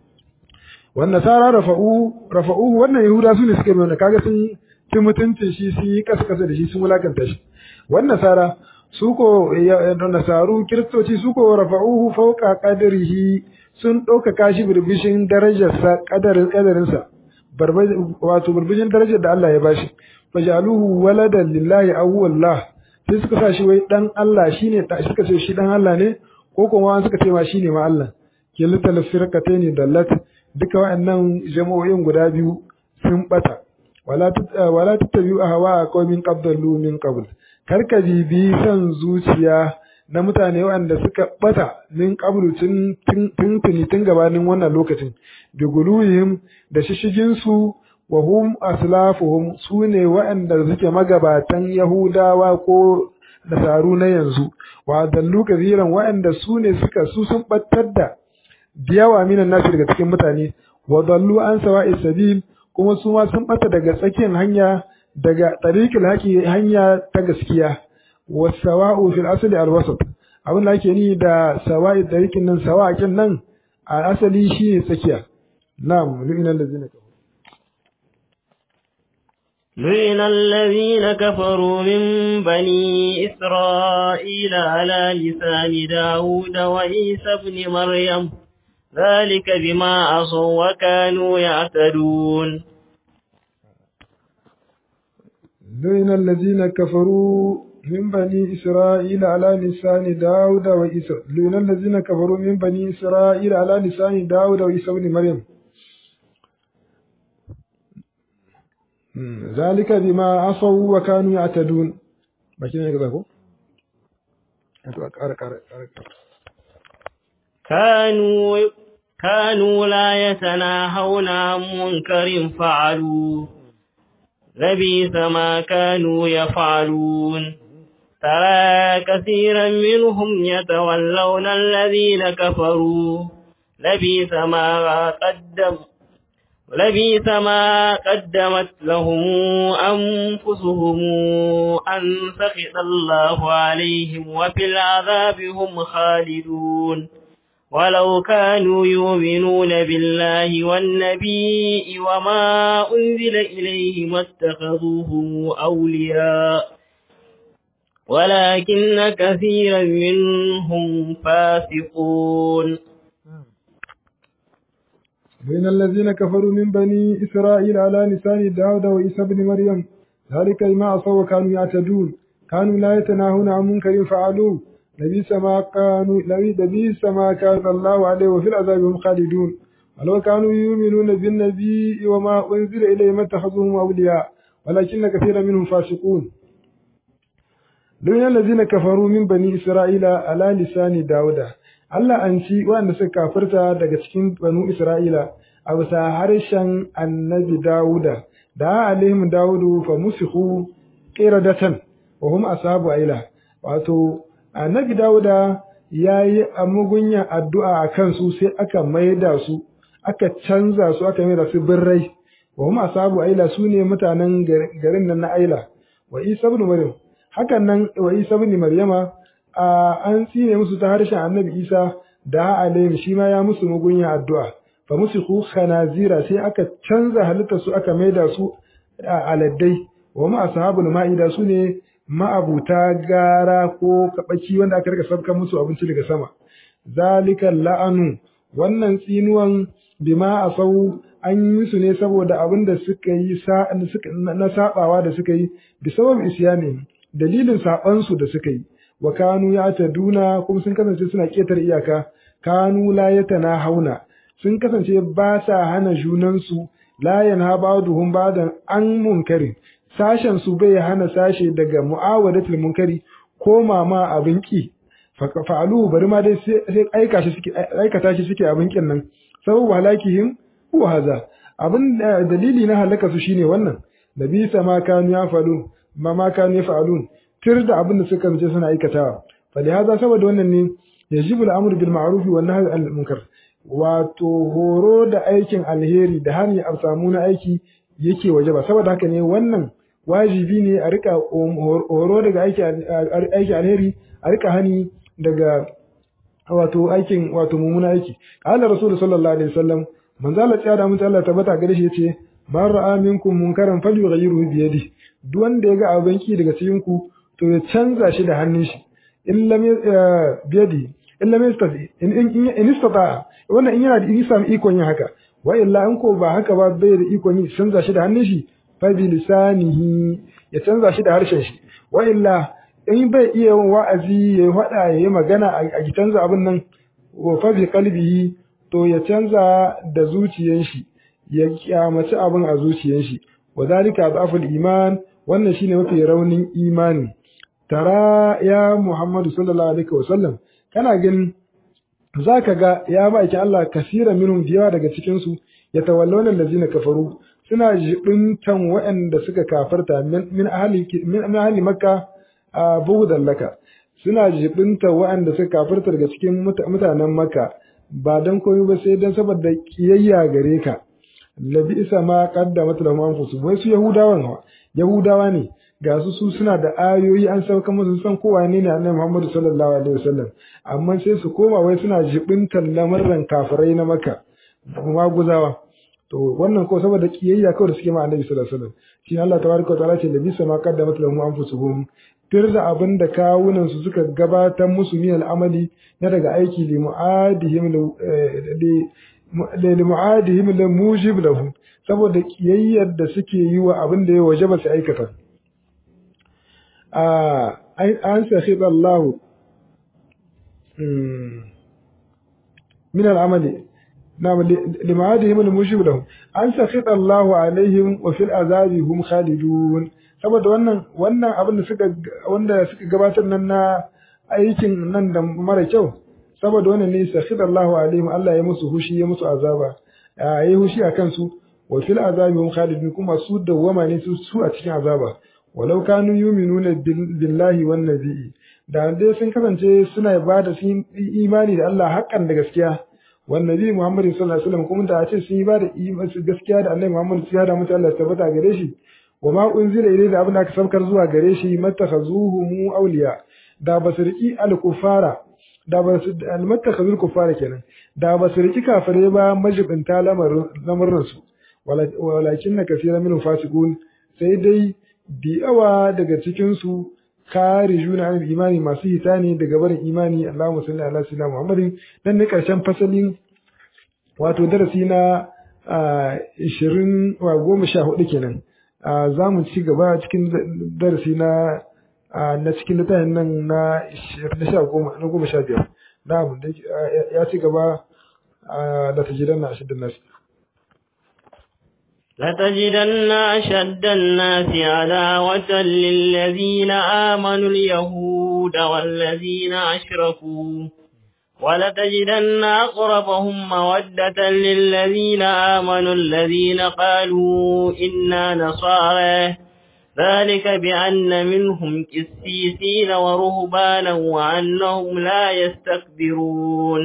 wan nasara rafa'u rafa'u wannan yahuda su ne suka mai kaga sun ci mutuncin shi sun yi kasa kasa da shi sun wulakanta shi wan nasara su ko nasaru kiristoci su ko rafa'uhu fawqa qadrihi sun ɗaukaka shi birbishin darajarsa kadarin kadarinsa wato birbishin darajar da Allah ya bashi fajaluhu waladan lillahi aw wallah sai suka sa shi wai dan Allah shine suka ce shi dan Allah ne ko kuma suka ce ma shine ma Allah kiltal firqatayn dallat duka waɗannan jama'o'in guda biyu sun bata wala wala tattabi'u ahwa qaumin qabdalu min qabl karka bibi san zuciya na mutane waɗanda suka bata min qablu tun tun tun gabanin wannan lokacin bi guluhim da shishigin su wa hum aslafuhum sune waɗanda suke magabatan Yahudawa ko nasaru na yanzu wa dallu kaziran waɗanda sune suka su sun battar da diyawa minan nasu daga cikin mutane wa dallu an sawa'i sabil kuma su ma sun bata daga tsakiyar hanya daga tariqil haqi hanya ta gaskiya wa sawa'u fil asli al wasat abin da ake ni da sawa'i dariqin nan sawa'in nan a asali shine tsakiya na'am lu'ina allazina kafaru لعن الذين كفروا من بني إسرائيل على لسان داود وعيسى بن مريم ذلك بما عصوا وكانوا يعتدون لعن الذين كفروا من بني إسرائيل على لسان داود وعيسى لعن الذين كفروا من بني إسرائيل على لسان داود وعيسى بن مريم ذلك بما عصوا وكانوا يعتدون bakin ne ko كانوا كانوا لا يتناهون عن منكر فعلوا لبيث ما كانوا يفعلون ترى كثيرا منهم يتولون الذين كفروا لبيث ما قدم لبيث ما قدمت لهم أنفسهم أن سخط الله عليهم وفي العذاب هم خالدون ولو كانوا يؤمنون بالله والنبي وما أنزل إليه ما اتخذوهم أولياء ولكن كثيرا منهم فاسقون بين الذين كفروا من بني إسرائيل على لسان داود وعيسى بن مريم ذلك بما عصوا وكانوا يعتدون كانوا لا يتناهون عن منكر فعلوه لبئس ما كانوا لبئس ما كان الله عليه وفي العذاب هم خالدون ولو كانوا يؤمنون بالنبي وما أنزل إليه ما اتخذوهم أولياء ولكن كثيرا منهم فاسقون لوين الذين كفروا من بني إسرائيل على لسان داود Allah an ci waɗanda suka kafirta daga cikin banu Isra'ila a bisa harshen annabi Dawuda, da alaihim Dawudu fa musihu qiradatan wa hum ashabu aila. Wato, annabi Dawuda ya yi mugunyan addu'a a kansu sai aka maida su, aka canza su aka maida su birrai, wa hum ashabu aila su ne mutanen garin nan na aila, wa Isa ibn Maryam. Hakan nan wa Isa ibn Maryama an tsine musu ta harshen annabi isa da alayhim shi ma ya musu mugunya addu'a fa musu ku khanazira sai aka canza halitta su aka maida su a aladdai wa ma ashabul ma'ida su ne ma'abuta gara ko kabaki wanda aka rika sabkan musu abinci daga sama zalika la'anu wannan tsinuwan bima asau an yi su ne saboda abin da suka yi na sabawa da suka yi bi sabab isyani dalilin sabansu da suka yi wa kanu ya duna kuma sun kasance suna ketar iyaka kanu la yatana hauna sun kasance ba sa hana junansu la yanha ba'duhum ba'dan an munkari sashen su bai hana sashe daga mu'awadatul munkari ko mama abin ki fa'alu bari ma dai sai aika shi suke aikata shi suke abin kin nan sababu halakihim huwa haza abin dalili na halaka su shine wannan nabi sama kanu ya falu ma ma kanu ya fa'alun tir da abin da suka mace suna aikatawa fa da haza saboda wannan ne yajibu al'amru bil ma'ruf wa nahy anil munkar wato horo da aikin alheri da hani a samu na aiki yake waje ba saboda haka ne wannan wajibi ne a rika horo daga aiki aiki alheri a rika hani daga wato aikin wato mumuna aiki qala rasul sallallahu alaihi wasallam manzo Allah ya da mutu Allah tabbata gare shi yace man ra'a minkum munkaran falyughayyiru bi yadihi duk wanda ya ga abin ki daga cikin ku to ya canza shi da hannun shi in lam biyadi in lam yastati in in istata wannan in yana da in samu ikon yin haka wa illa in ko ba haka ba bai da ikon yin canza shi da hannun shi fa bi lisanihi ya canza shi da harshen shi wa illa in bai iya yin wa'azi ya faɗa ya yi magana a canza abin nan wa fa bi qalbihi to ya canza da zuciyar shi ya kyamaci abin a zuciyar shi wa zalika dhaful iman wannan shine mafi raunin imani tara ya Muhammadu sallallahu alaihi wasallam kana ganin zaka ga ya baki Allah kasira minhum biyawa daga cikin su ya tawallawna allazina kafaru suna jibintan waɗanda suka kafarta min ahli min ahli makka bughdan laka suna jibinta waɗanda suka kafarta daga cikin mutanen makka ba dan komai ba sai dan saboda kiyayya gare ka labi isa ma qaddamat lahum anfusuhum wai su yahudawan yahudawa ne ga su su suna da ayoyi an sauka musu san kowa ne ne annabi Muhammad sallallahu alaihi wasallam amma sai su koma wai suna jibintar lamarin kafirai na Makka maguzawa to wannan ko saboda kiyayya kawai da suke ma annabi sallallahu alaihi wasallam shi Allah tabaraka wa ta'ala ce da bisa ma qaddamat lahum anfusuhum tir da abin da kawunan su suka gabatar musu min al'amali na daga aiki li mu'adihim li mu'adihim la mujib lahu saboda kiyayyar da suke yi wa abin da ya wajaba su aikata a an sakhita Allah min al'amali نعم لمعادهم المجيب لهم أن سخط الله عليهم وفي العذاب هم خالدون saboda wannan wannan abin da suka wanda suka gabatar nan na aikin nan da mara kyau saboda wannan ne sakhid Allahu alaihim Allah ya musu hushi ya musu azaba yayi hushi akan su wa fil azabi hum khalidun kuma su dawwama ne su su a cikin azaba walau kanu yu'minuna billahi wan nabiyyi da dai sun kasance suna ibada sun imani da Allah haƙƙan da gaskiya والنبي محمد صلى الله عليه وسلم kuma da ce sun yi ba da gaskiya da annabi Muhammad ya da mutu Allah tabbata gare shi wa ma unzila ilayhi da abin da aka saukar zuwa gare shi mattakhazuhu mu awliya da basirki al-kufara da basu al-mattakhazul kufara kenan da basirki kafare ba majibinta lamarin su walakin na kasira min fasiqun sai dai biyawa daga cikin su kharijuna an imani masu hita ne daga barin imani Allahumma salli ala sayyidina Muhammadin dan ne karshen fasalin wato darasi na 20 wa 14 kenan za mu ci gaba cikin darasi na na cikin littafin nan na 15 na 15 na'am ya ci gaba da tajidan na ashiddan nasi لتجدن أشد الناس عداوة للذين آمنوا اليهود والذين أشركوا ولتجدن أقربهم مودة للذين آمنوا الذين قالوا إنا نصارى ذلك بأن منهم كسيسين ورهبانا وأنهم لا يستكبرون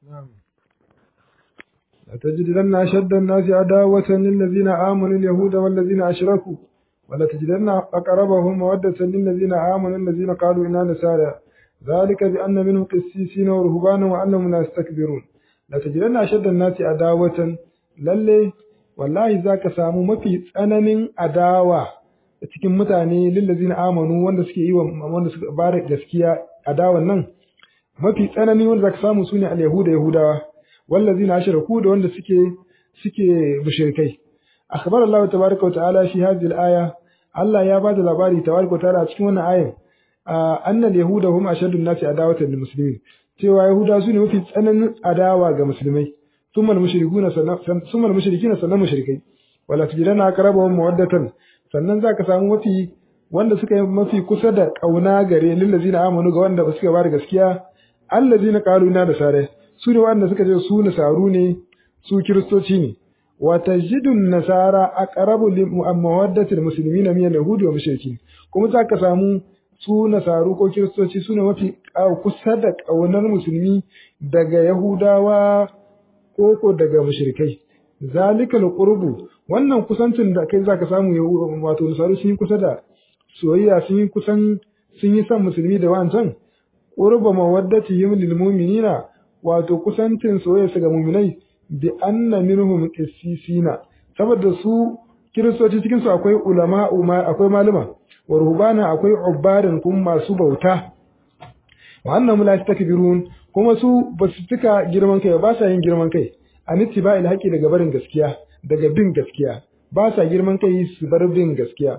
لتجدن أشد الناس عداوة للذين آمنوا اليهود والذين أشركوا ولتجدن أقربهم مودة للذين آمنوا الذين قالوا إنا نسارى ذلك بأن منهم قسيسين ورهبانا وأنهم لا يستكبرون لتجدن أشد الناس عداوة للي والله ذاك سامو mafi tsananin adawa cikin mutane lillazina amanu wanda suke yi wanda suka bada gaskiya adawan nan mafi tsanani wanda zaka samu sune al-yahuda yahudawa wallazina ashraku da wanda suke suke mushrikai akhbar Allah tabaaraka wa ta'ala fi hadhihi al-aya Allah ya bada labari tabaaraka wa ta'ala a cikin wannan ayan anna al-yahuda hum ashaddu an-nasi adawatan lil muslimin cewa yahuda su ne mafi tsananin adawa ga musulmai thumma al-mushrikuna thumma al-mushrikina sannan mushrikai wala tujidana aqrabahum mawaddatan sannan zaka samu mafi wanda suka yi mafi kusa da kauna gare lillazina amanu ga wanda suka bada gaskiya allazina qalu inna da sare su ne wanda suka ce su nasaru ne su kiristoci ne wa tajidun nasara aqrabu li mawaddatil muslimina min al-yahudi wa mushrikin kuma zaka samu su nasaru ko kiristoci su ne mafi kusa da kaunar musulmi daga yahudawa ko ko daga mushrikai zalika al-qurbu wannan kusancin da kai zaka samu wato nasaru sun yi kusa da soyayya sun yi kusan sun yi son musulmi da wancan qurba mawaddatihim lil mu'minina wato kusancin soyayya ga muminai bi anna minhum qissisina saboda su kiristoci cikin su akwai ulama akwai malama wa ruhbana akwai ubbadan kuma masu bauta wa annahum la yastakbirun kuma su ba su tuka girman kai ba sa yin girman kai an ittiba'il haqqi daga barin gaskiya daga bin gaskiya ba sa girman kai su bar bin gaskiya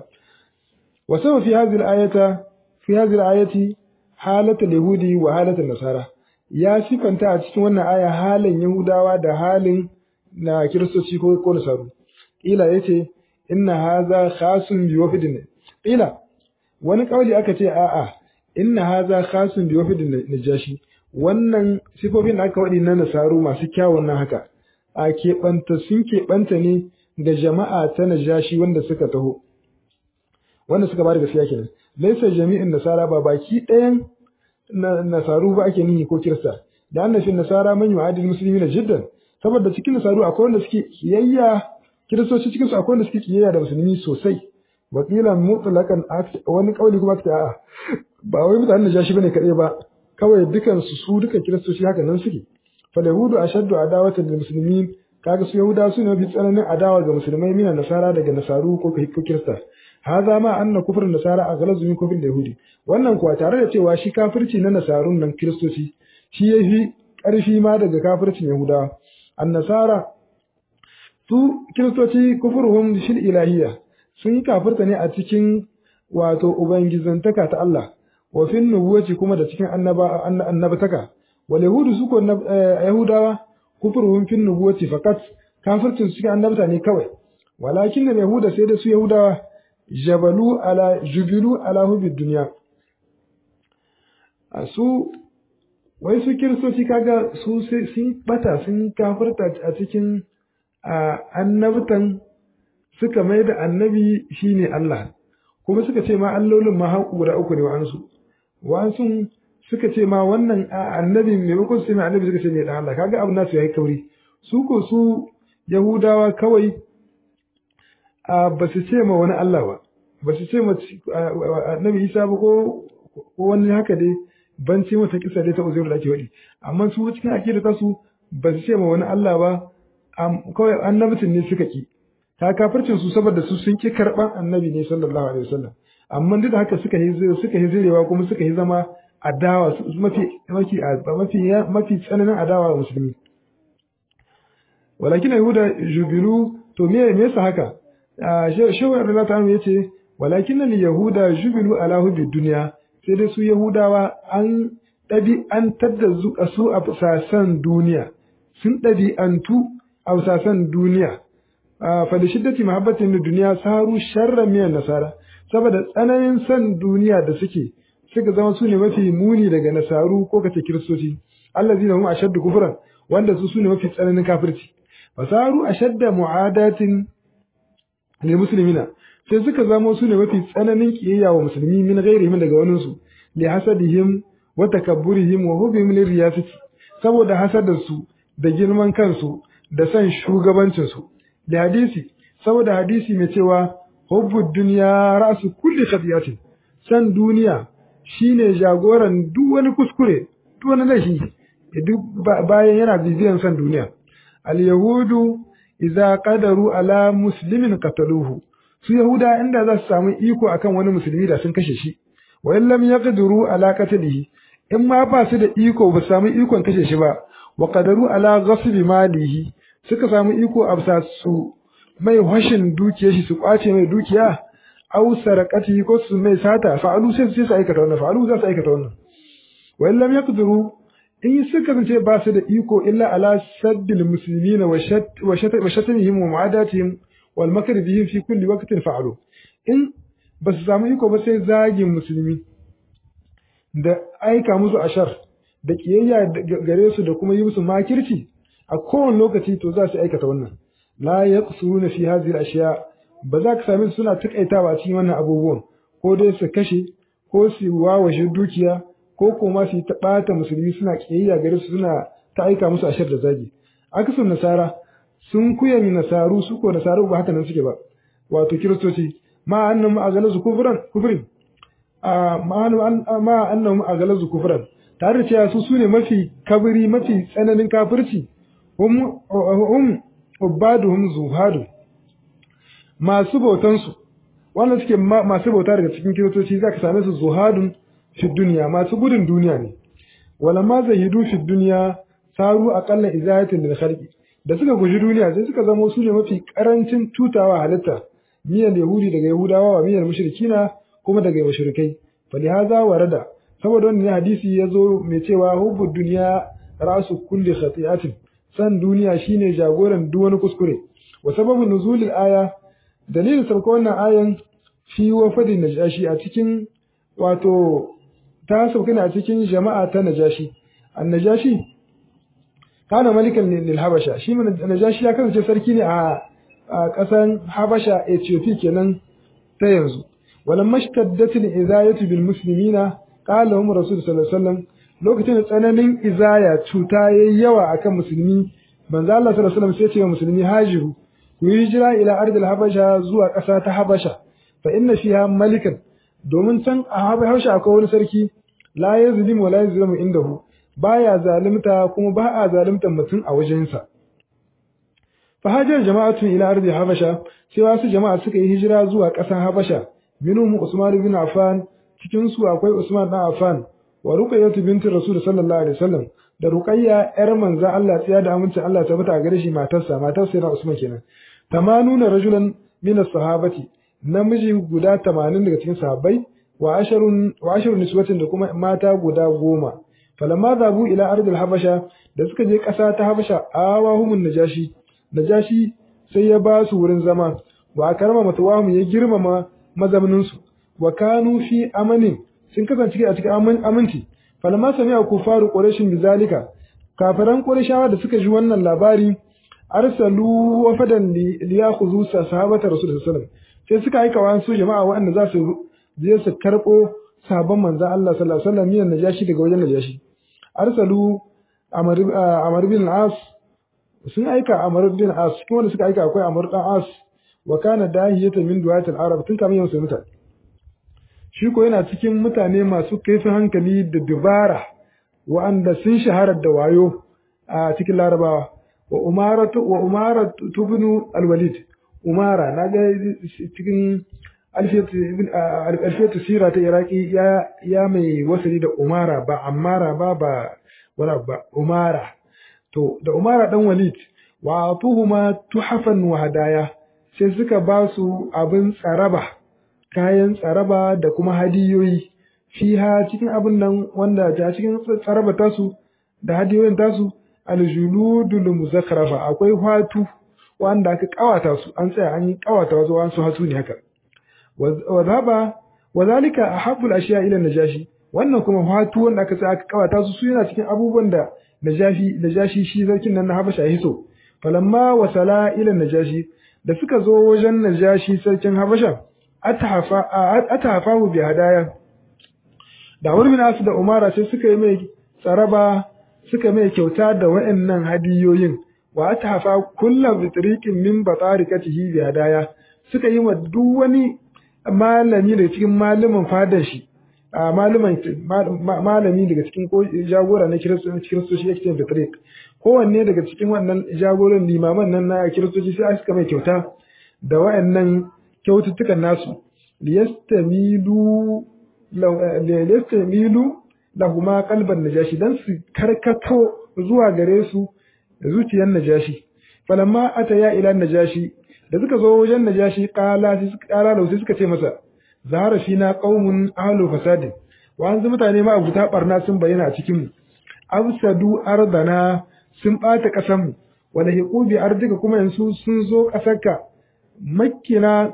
wa sama fi hadhihi al-ayata fi hadhihi al-ayati halatul yahudi wa halatul nasara ya sifanta a cikin wannan aya halin Yahudawa da halin na Kiristoci ko ko Nasaru. Ila yace inna haza khasun bi wafdin. Ila wani kauli aka ce a'a inna haza khasun bi wafdin najashi. Wannan sifofin da aka wadi na Nasaru masu kyawun nan haka. A keɓanta sun keɓanta ne ga jama'a ta najashi wanda suka taho. Wanda suka bada gaskiya kenan. Laisa jami'in nasara ba baki ɗayan nasaru ba ake nihi ko kirista da annashin nasara man yu'adil muslimina jiddan saboda cikin nasaru akwai wanda suke kiyayya kiristoci cikin su akwai wanda suke kiyayya da musulmi sosai wakilan mutlaqan wani kauli kuma ta a'a ba wai mutanen najashi bane kadai ba kawai dukan su su dukan kiristoci haka nan suke fal yahudu ashaddu adawatan lil muslimin kaga su yahuda su ne bi tsananin adawa ga musulmai mina nasara daga nasaru ko ko kirista haza ma anna kufrun nasara aghlazu min kufrin yahudi wannan kuwa tare da cewa shi kafirci na nasarun nan kiristoci shi yafi karfi ma daga kafircin yahudawa an nasara su kiristoci kufruhum shil ilahiyya sun yi kafirta ne a cikin wato ubangizantaka ta Allah wa fin nubuwaci kuma da cikin annaba annabataka wal yahudu su ko yahudawa kufruhum fin nubuwati fakat kafircin su cikin annabta ne kawai walakin da yahuda sai da su yahudawa jabalu ala jubilu ala hubi dunya su wai su kiristoci kaga su sun bata sun kafirta a cikin annabtan suka mai da annabi shine Allah kuma suka ce ma allolin ma haƙu guda uku ne wa'ansu wa'ansu suka ce ma wannan annabi maimakon su ce mai annabi suka ce ne dan Allah kaga abu nasu yayi kauri su ko su yahudawa kawai ba su ce ma wani Allah ba ba su ce ma annabi Isa ba ko wani haka dai ban ce mata kisa dai ta uzairu da ake faɗi amma su cikin akida ta su ba su ce ma wani Allah ba kawai annabcin ne suka ki ta kafircin su saboda su sun ki karban annabi ne sallallahu alaihi wasallam amma duk da haka suka yi suka yi zirewa kuma suka yi zama adawa mafi mafi mafi mafi tsananin adawa wa musulmi walakin yahuda jubilu to me me yasa haka shehu Allah ta'ala yace walakin al yahuda jubilu ala hubbi dunya sai dai su yahudawa an ɗabi an tadda su a sasan duniya sun ɗabi'antu a sasan duniya fa da shiddati mahabbatin da duniya saru sharran miyan nasara saboda tsananin san duniya da suke suka zama su ne mafi muni daga nasaru ko kace kiristoci allazina hum ashaddu kufran wanda su su ne mafi tsananin kafirci fasaru ashadda mu'adatin lil muslimina sai suka zama su ne mafi tsananin kiyayya wa musulmi min ghairihim daga wani su li hasadihim wa takabburihim wa hubihim lir riyasati saboda hasadarsu da girman kansu da san shugabancin su da hadisi saboda hadisi mai cewa hubbud dunya ra'su kulli khatiyatin san duniya shine jagoran duk wani kuskure duk wani laifi duk bayan yana bibiyan san duniya al yahudu idza qadaru ala muslimin qataluhu su yahuda inda za su samu iko akan wani musulmi da sun kashe shi wa in lam yaqdiru ala qatlihi in ma ba su da iko ba samu ikon kashe shi ba wa qadaru ala ghasbi malihi suka samu iko a su mai hashin dukiyar shi su kwace mai dukiya aw sarakati ko su mai sata fa'alu sai su aikata wannan fa'alu za su aikata wannan wa in lam yaqdiru in suka zance ba su da iko illa ala saddil muslimina wa shat wa shatamihim wa mu'adatihim wal makr bihim fi kulli waqtin fa'alu in ba su samu iko ba sai zagin musulmi da aika musu ashar da kiyayya gare su da kuma yi musu makirci a kowane lokaci to za su aikata wannan la yaqsuruna fi hadhihi al-ashya ba za ka same su suna takaitawa a cikin wannan abubuwan ko dai su kashe ko su wawashe dukiya ko kuma su yi ta ɓata musulmi suna kiyayya gare su suna ta aika musu ashar da zagi akasun nasara sun kuyan nasaru su ko nasaru ba haka nan suke ba wato kiristoci ma annahum agalazu kufran kufrin ma annahum agalazu kufran tare da cewa su sune mafi kabiri mafi tsananin kafirci hum hum ubaduhum zuhadu masu bautan su wannan suke masu bauta daga cikin kiristoci zaka same su zuhadun fi duniya masu gudun duniya ne wala ma zahidu fi duniya saru aqalla izayatin lil khalqi da suka guji duniya sai suka zama su ne mafi karancin tutawa halitta miyar yahudi daga yahudawa wa miyar mushrikina kuma daga mushrikai fa lihaza warada saboda wannan hadisi ya zo mai cewa hubbud duniya rasu kulli khati'atin san duniya shine jagoran duk wani kuskure wa sababun nuzulil aya dalilin sauka wannan ayan fi wafadin najashi a cikin wato ta sauka ne a cikin jama'a ta najashi an najashi kana malikan lil habasha shi najashi ya kasance sarki ne a a ƙasan Habasha Ethiopia kenan ta yanzu walam mashtaddatil izayatu bil muslimina qala hum rasul sallallahu alaihi wasallam lokacin da tsananin izaya cuta yayi yawa akan musulmi manzo Allah sallallahu alaihi wasallam sai ce wa musulmi hajiru ku yi hijira ila ardil habasha zuwa ƙasa ta habasha fa inna fiha malikan domin can a habasha akwai wani sarki la yazlimu wa la yazlimu indahu baya zalimta kuma ba a zalimtar mutum a wajensa fa hajar jama'atun ila ardi habasha sai wasu jama'a suka yi hijira zuwa ƙasar habasha minhum usman bin affan cikin su akwai usman bin affan wa ruqayyah binti rasul sallallahu alaihi wasallam da ruqayya yar manzo Allah tsiya da amincin Allah ta bata gare shi matarsa matar sai na usman kenan tamanuna rajulan min as-sahabati namiji guda 80 daga cikin sahabbai wa asharun wa asharun niswatin da kuma mata guda goma falamma zabu ila ardil habasha da suka je ƙasa ta habasha awahumun najashi najashi sai ya ba su wurin zama wa karama matawamu ya girmama mazaunin su wa kanu fi amanin sun kasance a cikin aminci falamma sami'a kufaru quraishin bizalika kafiran qurayshawa da suka ji wannan labari arsalu wafadan li yakhudhu sahabata rasul sallallahu alaihi wasallam sai suka aika wa su jama'a waɗanda za su je su karɓo sabon manzan Allah sallallahu alaihi wasallam miyan najashi daga wajen najashi arsalu amar bin as sun aika amar bin as kuma wanda suka aika akwai amar dan as wa kana dahiyata min duwat al-arab tun kamar yau mutane shi ko yana cikin mutane masu kaifin hankali da dubara wa'anda sun shahara da wayo a cikin larabawa wa umaratu wa umaratu ibn al-walid umara naga cikin alfiyatu sira ta iraki ya mai wasali da umara ba ammara ba ba wala ba umara to da umara dan walid wa atuhuma tuhafan wa hadaya sai suka ba su abin tsaraba kayan tsaraba da kuma hadiyoyi fiha cikin abin nan wanda ta cikin tsaraba tasu da hadiyoyin tasu aljuludul muzakkarafa akwai hatu wanda aka kawata su an tsaya an yi kawata wasu wasu hatu ne haka wa zaba wa zalika ahabbul ashiya ila najashi wannan kuma hatu wanda aka tsaya aka kawata su su yana cikin abubuwan da najashi najashi shi sarkin nan na habasha ya hiso falamma wasala ila najashi da suka zo wajen najashi sarkin habasha atahafa atahafahu bi hadaya da wurin nasu da umara sai suka yi mai tsaraba suka mai kyauta da wa'annan hadiyoyin wa atahafa kullu bitriqin min batarikatihi bi hadaya suka yi wa duk wani malami daga cikin malamin fadar shi a malaman malami daga cikin ko jagora na kiristoci yake cikin bitriq kowanne daga cikin wannan jagoran limaman nan na kiristoci sai suka mai kyauta da wa'annan kyaututtukan nasu liyastamilu liyastamilu lahuma qalban najashi dan su karkato zuwa gare su zuciyar najashi falamma ataya ila najashi da suka zo wajen najashi qala sai suka qala da sai suka ce masa zahara fina qaumun ahlu fasadin wa an mutane ma abuta barna sun bayyana a cikin mu afsadu ardana sun bata kasan mu wala hiqu bi ardika kuma yansu sun zo kasarka makkina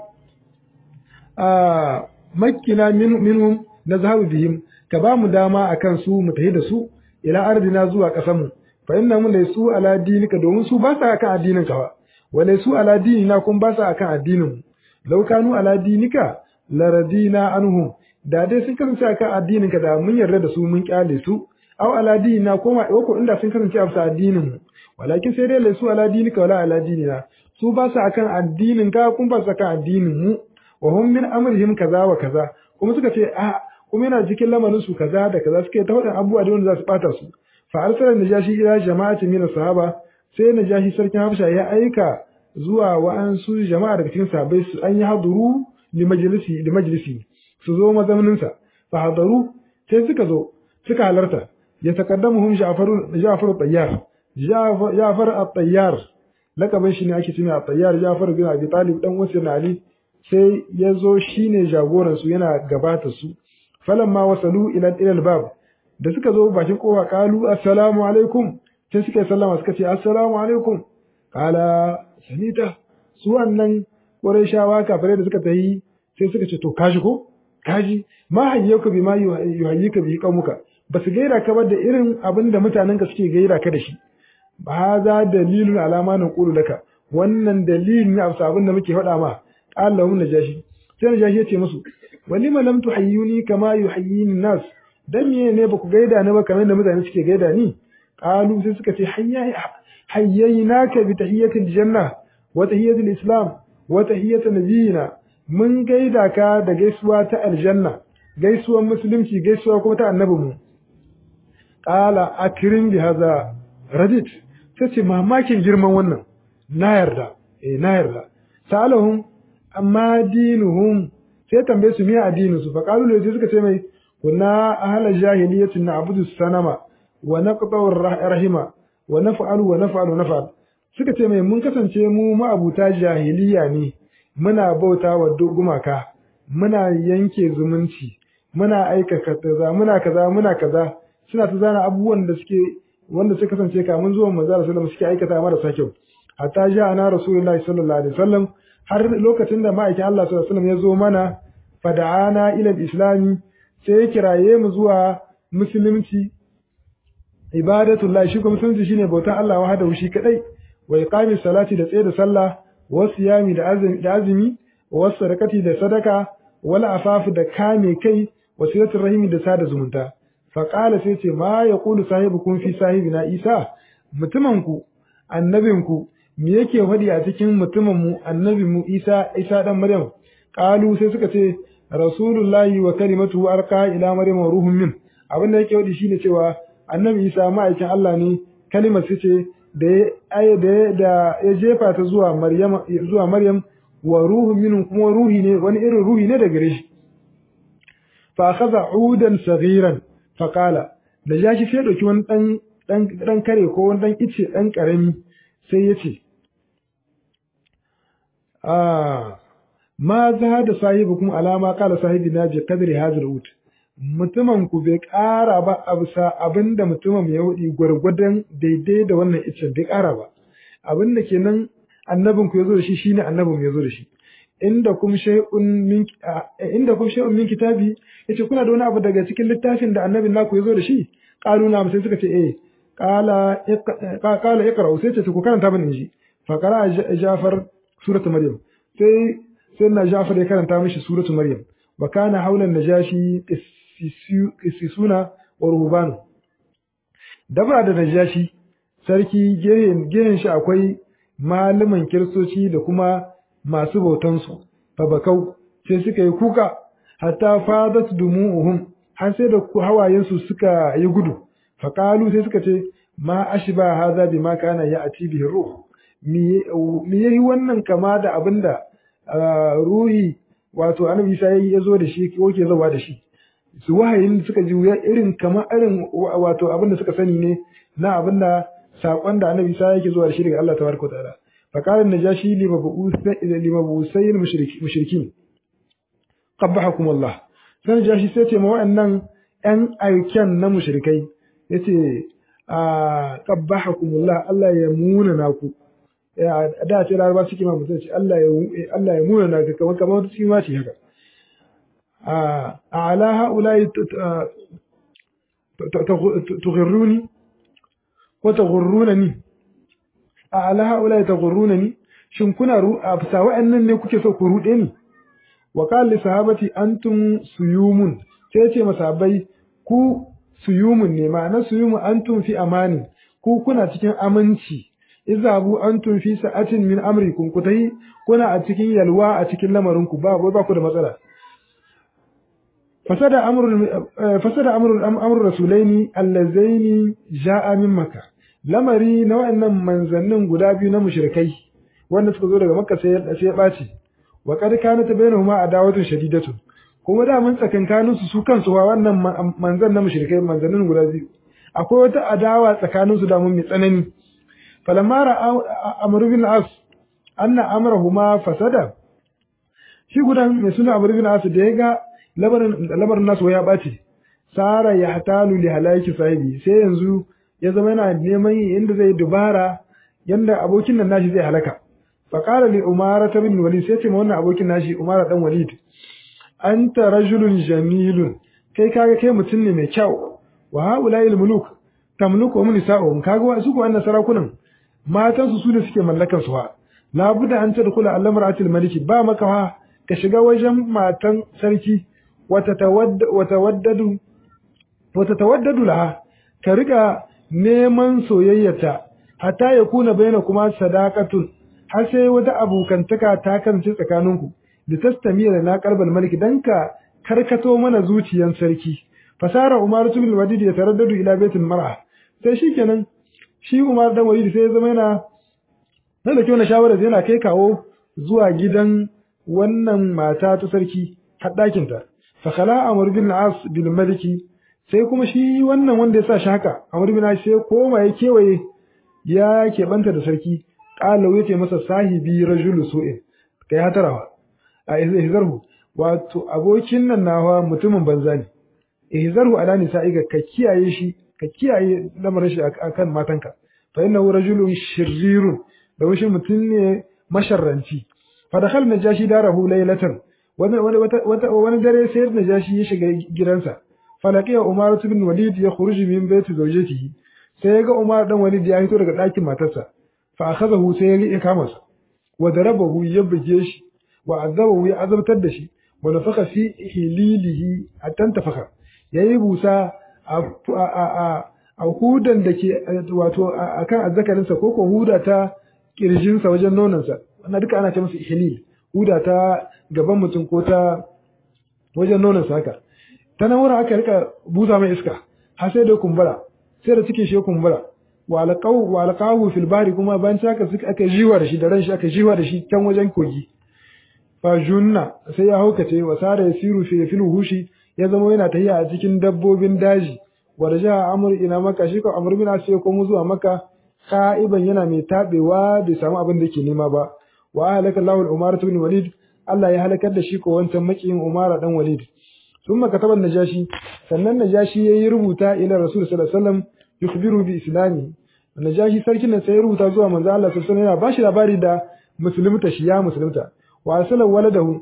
a makkina min minhum nazhabu bihim ka ba mu dama akan su mu tafi da su ila ardina zuwa kasan mu fa inna mun laysu ala dinika domin su ba sa akan addinin ka ba wa laysu ala dinina kun ba sa akan addinin mu law kanu ala dinika laradina anhum da dai sun kasance akan addinin ka da mun yarda da su mun kyale su aw ala dinina ko ma ko inda sun kasance a bisa addinin mu walakin sai dai laysu ala dinika wala ala dinina su ba sa akan addinin ka kun ba sa akan addinin mu wa hum min amrihim kaza wa kaza kuma suka ce a kuma yana cikin lamarin su kaza da kaza suke ta faɗin abubuwa da wanda za su ɓata su fa arsala najashi ila jama'atin min sahaba sai najashi sarkin habsha ya aika zuwa wa'ansu jama'a daga cikin sahabbai su an yi haduru li majlisi li majlisi su zo mazaunin sa fa hadaru sai suka zo suka halarta ya takaddamuhum Ja'faru Ja'faru Tayyar Ja'far at-Tayyar lakabin shi ne ake cewa at-Tayyar Ja'far bin Abi Talib dan wasu Ali sai ya zo shine jagoran su yana gabata su falamma wasalu ila ila bab da suka zo bakin kofa kalu assalamu alaikum sai suka sallama suka ce assalamu alaikum kala sanita su wannan qurayshawa kafirai da suka tayi sai suka ce to kaji ko kaji ma hayyaka bi ma yuhayyika bi qaumuka basu gaira ka ba da irin abin da mutanen ka suke gaira ka da shi ba za dalilun alama na qulu laka wannan dalilin ne a abin da muke faɗa ma Allah mun najashi sai najashi ya ce musu walima lam tuhayyuni kama yuhayyini nas dan me ne baku gaida ni ba kamar da mutane suke gaida ni qalu sai suka ce hayyinaka bi tahiyatil janna wa tahiyatil islam wa tahiyat nabiyina mun gaida ka da gaisuwa ta aljanna gaisuwar musulunci gaisuwa kuma ta annabinmu qala akrim bi hadha radit tace mamakin girman wannan na yarda eh na yarda salahum amma dinuhum sai tambaye su miya addinin su fa qalu sai suka ce mai kunna ahla jahiliyatin na'budu sanama wa naqta'u rahima wa naf'alu wa naf'alu naf'al suka ce mai mun kasance mu ma'abuta jahiliya ne muna bauta wa gumaka muna yanke zumunci muna aika kaza muna kaza muna kaza suna ta zana abubuwan da suke wanda suka kasance kamun zuwan manzo sallallahu alaihi suke aikata marasa kyau hatta ja ana rasulullahi sallallahu alaihi wasallam har lokacin da ma'aikin Allah sallallahu alaihi wasallam ya zo mana fada'ana ila islami sai ya kiraye mu zuwa musulunci ibadatullahi shi kuma musulunci shine bautan Allah wahdahu shi kadai wa iqami salati da tsaye da sallah wa siyami da azumi da azumi wa sadaqati da sadaka wala afafu da kame kai wa silatul rahimi da sada zumunta fa qala sai ce ma yaqulu sahibukum fi sahibina isa mutumin ku annabin ku me yake faɗi a cikin mutumin mu annabi mu isa isa dan maryam qalu sai suka ce rasulullahi wa kalimatu arqa ila maryam wa ruhun min abin da yake faɗi shine cewa annabi isa ma'aikin Allah ne kalimar su ce da ya da ya jefa ta zuwa maryam zuwa maryam wa ruhun min kuma ruhi ne wani irin ruhi ne daga gare shi fa akhadha udan saghiran fa qala da ya shi sai dauki wani dan dan dan kare ko wani dan ice dan karami sai ya ce ah ma za da sahibukum alama qala sahibina bi qadri hadhal ut mutumin ku bai ƙara ba a bisa abinda mutumin ya hudi gwargwadon daidai da wannan icen bai ƙara ba abin da kenan annabin ku yazo da shi shine annabin mu yazo da shi inda kum shay'un min inda kum shay'un min kitabi yace kuna da wani abu daga cikin littafin da annabin naku yazo da shi qalu na sai suka ce eh qala qala iqra sai ce ku karanta bane shi fa qara Ja'far suratu Maryam sai sai na Ja'far ya karanta mishi suratu Maryam wa kana haulan najashi qissisuna wa ruhbanu dabra da najashi sarki gehen gehen shi akwai malaman kiristoci da kuma masu bautansu fabakau sai suka yi kuka hatta fadat dumu'uhum har sai da hawayensu suka yi gudu faqalu sai suka ce ma ashba hadha bima kana ya'ti bihi ruh me yayi wannan kama da abinda ruhi wato annabi Isa yayi yazo da shi ko ke zawa da shi su wahayin suka ji irin kama irin wato abinda suka sani ne na abinda sakon da annabi Isa yake zuwa da shi daga Allah tabaraka wa ta'ala فقال النجاشي لمبعوثي المشركين قبحكم الله sai najashi sai ce ma wa'annan ƴan aiken na mushrikai yace a qabbahakumullah Allah ya muna naku da ce laraba suke ma mutum ce Allah ya Allah ya muna naka kamar kamar wata cikin mace haka a ala haula'i tughirruni wa tughirrunani a ala haula ta gurruna ni shin kuna a bisa wa'annan ne kuke so ku rude ni wa qala li sahabati antum suyumun sai ce masahabai ku suyumun ne ma'ana suyumun antum fi amani ku kuna cikin aminci izabu antum fi sa'atin min amrikum ku tayi kuna a cikin yalwa a cikin lamarin ku ba ba ku da matsala fasada amrul fasada amrul amrul rasulaini allazaini ja'a min makkah lamari na wa'annan manzannin guda biyu na mushrikai wanda suka zo daga makka sai sai ya ɓaci wa qad kana tabainahuma adawatun shadidatun kuma da mun tsakankanin su su kansu wa wannan manzan na mushrikai manzannin guda biyu akwai wata adawa tsakanin su da mun mai tsanani falamma ra'a amr bin as anna amrahuma fasada shi gudan mai suna amr bin as da ya ga labarin labarin nasu ya ɓaci sara ya hatalu li halaki sahibi sai yanzu ya zama yana neman inda zai dubara yanda abokin nan nashi zai halaka fa qala li umara bin walid sai ce ma wannan abokin nashi umara dan walid anta rajulun jamilun kai kaga kai mutum ne mai kyau wa haula'i muluk tamluku wa nisa'uhum kaga wa su ko wannan sarakunan matan su su da suke mallakar su ha la budda an tadkhula al-mar'atil maliki ba maka ha ka shiga wajen matan sarki wata tawaddadu wata tawaddadu laha ka riga neman soyayyata hatta ya kuna bayyana kuma sadaqatun har sai wata abokantaka ta kasance tsakaninku da tastamira na qalbal malik dan ka karkato mana zuciyan sarki fasara umar ibn walid ya taraddadu ila baitul mar'a sai shikenan shi umar dan walid sai ya zama yana nan da kyau shawara yana kai kawo zuwa gidan wannan mata ta sarki har ɗakin ta fa khala amr bin as bil maliki sai kuma shi wannan wanda ya sa shi haka amr bin as sai koma ya kewaye ya keɓanta da sarki qala ya ce masa sahibi rajulu su'in kai hatarawa a ihzarhu wato abokin nan nawa mutumin banza ne ihzarhu ala nisa'iga ka kiyaye shi ka kiyaye lamarin shi akan matanka fa innahu rajulun shirirun da shi mutum ne masharranci fa dakhal najashi darahu laylatan wani wani dare sai najashi ya shiga gidansa falaqiya umar ibn walid ya khuruju min baiti zawjatihi sai ya ga umar dan walid ya fito daga ɗakin matarsa fa akhadahu sai ya riƙe kama sa wa darabahu ya buge shi wa azabahu ya azabtar da shi wa nafaka fi hililihi hatta tafaka yayi busa a a a hudan da ke wato akan azzakarinsa ko ko huda ta kirjinsa wajen nonansa wannan duka ana ce masa ihlil huda ta gaban mutum ko ta wajen nonansa haka ta nan wurin aka rika busa mai iska har sai da kumbura sai da cikin shi ya kumbura wa alqaw wa alqahu fil bari kuma bayan haka suka aka jiwa da shi da ran shi aka jiwa da shi can wajen kogi fa junna sai ya haukace wa sara yasiru fi fil hushi ya zama yana tahiya a cikin dabbobin daji wa raja amr ina maka shi ko amr bin sai ko mu zuwa maka ka'iban yana mai tabewa bai samu abin da yake nema ba wa halaka Allahu al-Umar ibn Walid Allah ya halakar da shi ko wancan makiyin Umar dan Walid ثم كتب النجاشي sannan najashi yayi rubuta ila rasul sallallahu alaihi wasallam yukhbiru bi islami najashi sarkin nan sai ya rubuta zuwa manzo Allah sallallahu alaihi wasallam yana bashi labari da musulunta shi ya musulunta wa arsala waladahu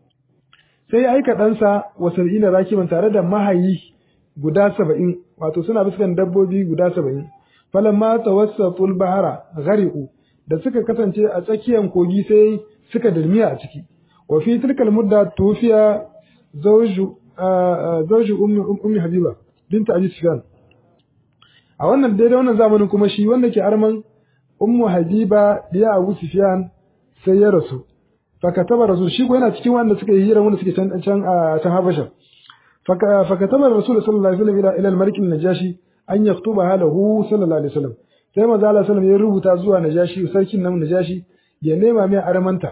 sai ya aika ɗansa wa sab'ina rakiban tare da mahayi guda saba'in wato suna biskan dabbobi guda saba'in falamma tawassatul bahara ghariqu da suka kasance a tsakiyar kogi sai suka dalmiya a ciki wa fi tilkal mudda tufiya zawju zawju ummi ummi habiba binta abi sufyan a wannan daidai wannan zamanin kuma shi wanda ke arman ummu habiba diya abu sufyan sai ya rasu fakataba rasul shi ko yana cikin wanda suka yi hira wanda suke can can a can habasha fakataba rasul sallallahu alaihi wasallam ila ila al-malik najashi an yaktuba halahu sallallahu alaihi wasallam sai manzo Allah sallallahu ya rubuta zuwa najashi sarkin nan najashi ya nema mai armanta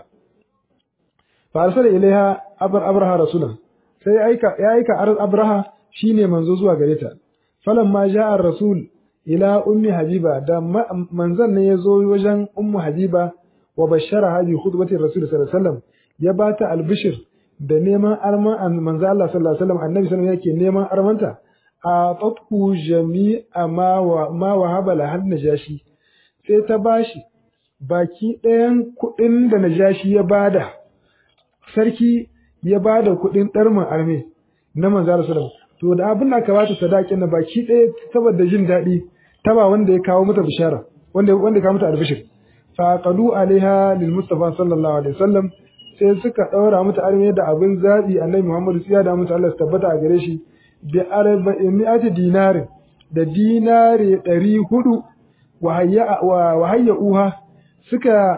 fa arsala ilaiha abar abraha rasulan sai aika ya aika abraha shine manzo zuwa gare ta falamma ja'a rasul ila ummi habiba da manzon ne ya zo wajen ummu habiba wa bashara bi khutbati rasul sallallahu alaihi wasallam ya bata albishir da neman arman manzo Allah sallallahu alaihi wasallam annabi sallallahu alaihi yake neman armanta a fatku jami'a ma wa ma wahaba la had najashi sai ta bashi baki ɗayan kuɗin da najashi ya bada sarki ya bada kuɗin ɗarmin arme na manzo Allah sallallahu to da abin da aka bata sadakin na baki ɗaya saboda jin daɗi ta ba wanda ya kawo mata bishara wanda wanda ya kawo mata albishir faqadu alaiha lil mustafa sallallahu alaihi wasallam sai suka daura mata arme da abin zabi annabi Muhammad sai da mata Allah tabbata a gare shi bi arba'ati dinari da dinari 400 wa hayya wa hayya uha suka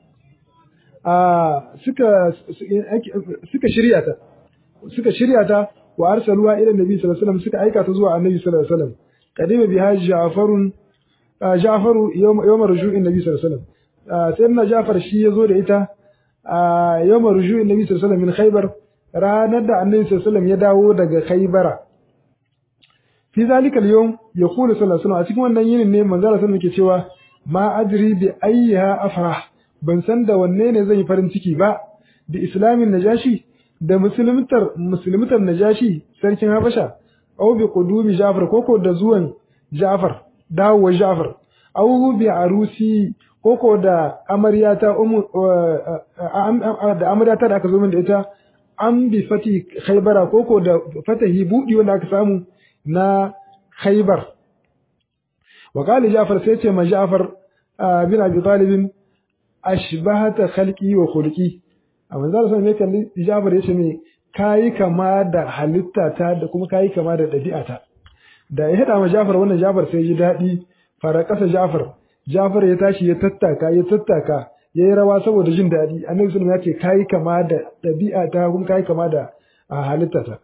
a suka suka shirya ta suka shirya ta wa arsaluha ila nabi sallallahu alaihi wasallam suka aika ta zuwa annabi sallallahu alaihi wasallam kadima biha ja'farun ja'faru yawm yawm ruju'in nabi sallallahu alaihi wasallam sayyidina Ja'far shi yazo da ita a yawm ruju'in nabi sallallahu alaihi wasallam min Khaybar ranar da annabi sallallahu alaihi wasallam ya dawo daga Khaybara fi zalika al-yawm yaqulu sallallahu alaihi wasallam a cikin wannan yinin ne manzo sallallahu alaihi yake cewa ma adri bi ayyiha afrah ban san da wanne ne zan yi farin ciki ba bi islamin najashi da musulmitar musulmitar najashi sarkin Habasha aw bi qudumi Ja'far koko da zuwan Ja'far dawowa Ja'far aw bi arusi koko da amaryata umu da amaryata da aka zo min da ita an bi fati Khaybara koko da fatahi budi wanda aka samu na Khaybar wa qala Ja'far sai ce ma Ja'far bin Abi Talib ashbahata khalqi wa khulqi amma zan san me kalli Ja'far yace me kayi kama da halittata da kuma kayi kama da ɗabi'ata da ya haɗa ma Jafar wannan Jafar sai ji daɗi fara ƙasa Jafar Jafar ya tashi ya tattaka ya tattaka yayi rawa saboda jin daɗi annabi sallallahu alaihi wasallam ya ce kai kama da ɗabi'a ta kuma kai kama da halittata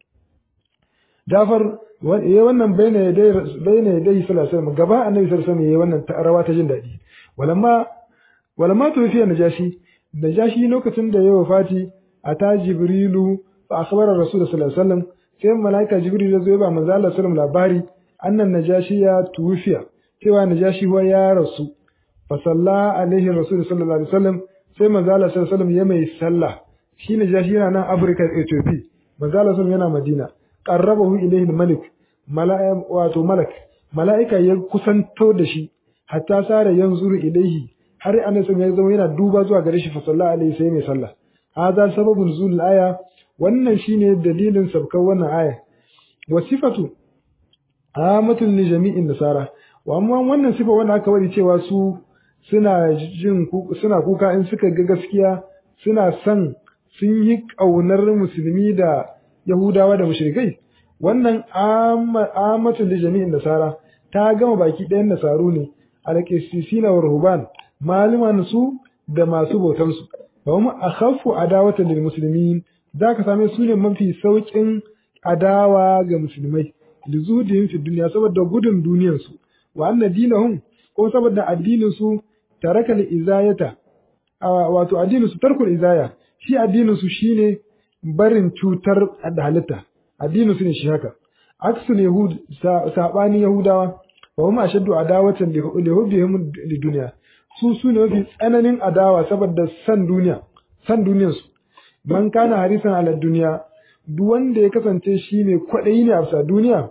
Jafar yayi wannan baina yadai baina yadai sallallahu alaihi wasallam gaba annabi sallallahu alaihi wasallam yayi wannan rawa ta jin daɗi walamma walamma tufiya najashi najashi lokacin da ya wafati ata jibrilu fa akhbara rasul sallallahu alaihi wasallam sai malaika jibril ya zo ya ba manzo Allah sallallahu labari annan najashi ya tufiya cewa najashi wa ya rasu fa salla alaihi rasul sallallahu alaihi wasallam sai manzo Allah sallallahu alaihi wasallam ya mai sallah shi najashi yana nan Africa Ethiopia manzo Allah sallallahu yana Madina qarrabahu ilayhi malik mala'ika wato malak mala'ika ya kusanto da shi hatta sare yanzuru ilaihi har annabi ya zama yana duba zuwa gare shi fa sallallahu alaihi sai mai sallah hada sababun nuzul aya wannan shine dalilin sabkar wannan aya wa sifatu amatun li jami'in nasara wa amma wannan sifa wanda aka wadi cewa su suna jin suna kuka in suka ga gaskiya suna son sun yi kaunar musulmi da yahudawa da mushrikai wannan amatun li jami'in nasara ta gama baki ɗayan nasaru ne alƙisisina wa ruhban maliman su da masu bautar su wa hum akhaffu adawatan lil muslimin zaka same su ne mafi saukin adawa ga musulmai lizudihim fi dunya saboda gudun duniyar su wa anna dinahum ko saboda addinin su taraka li izayata wato addinin su tarkul izaya shi addinin su shine barin cutar da halitta addinin su ne shi haka aksul yahud sabani yahudawa wa hum ashaddu adawatan li hubbihim lidunya su su ne mafi tsananin adawa saboda san duniya san duniyar su man kana harisan ala duniya duk wanda ya kasance shi ne kwaɗayi ne a bisa duniya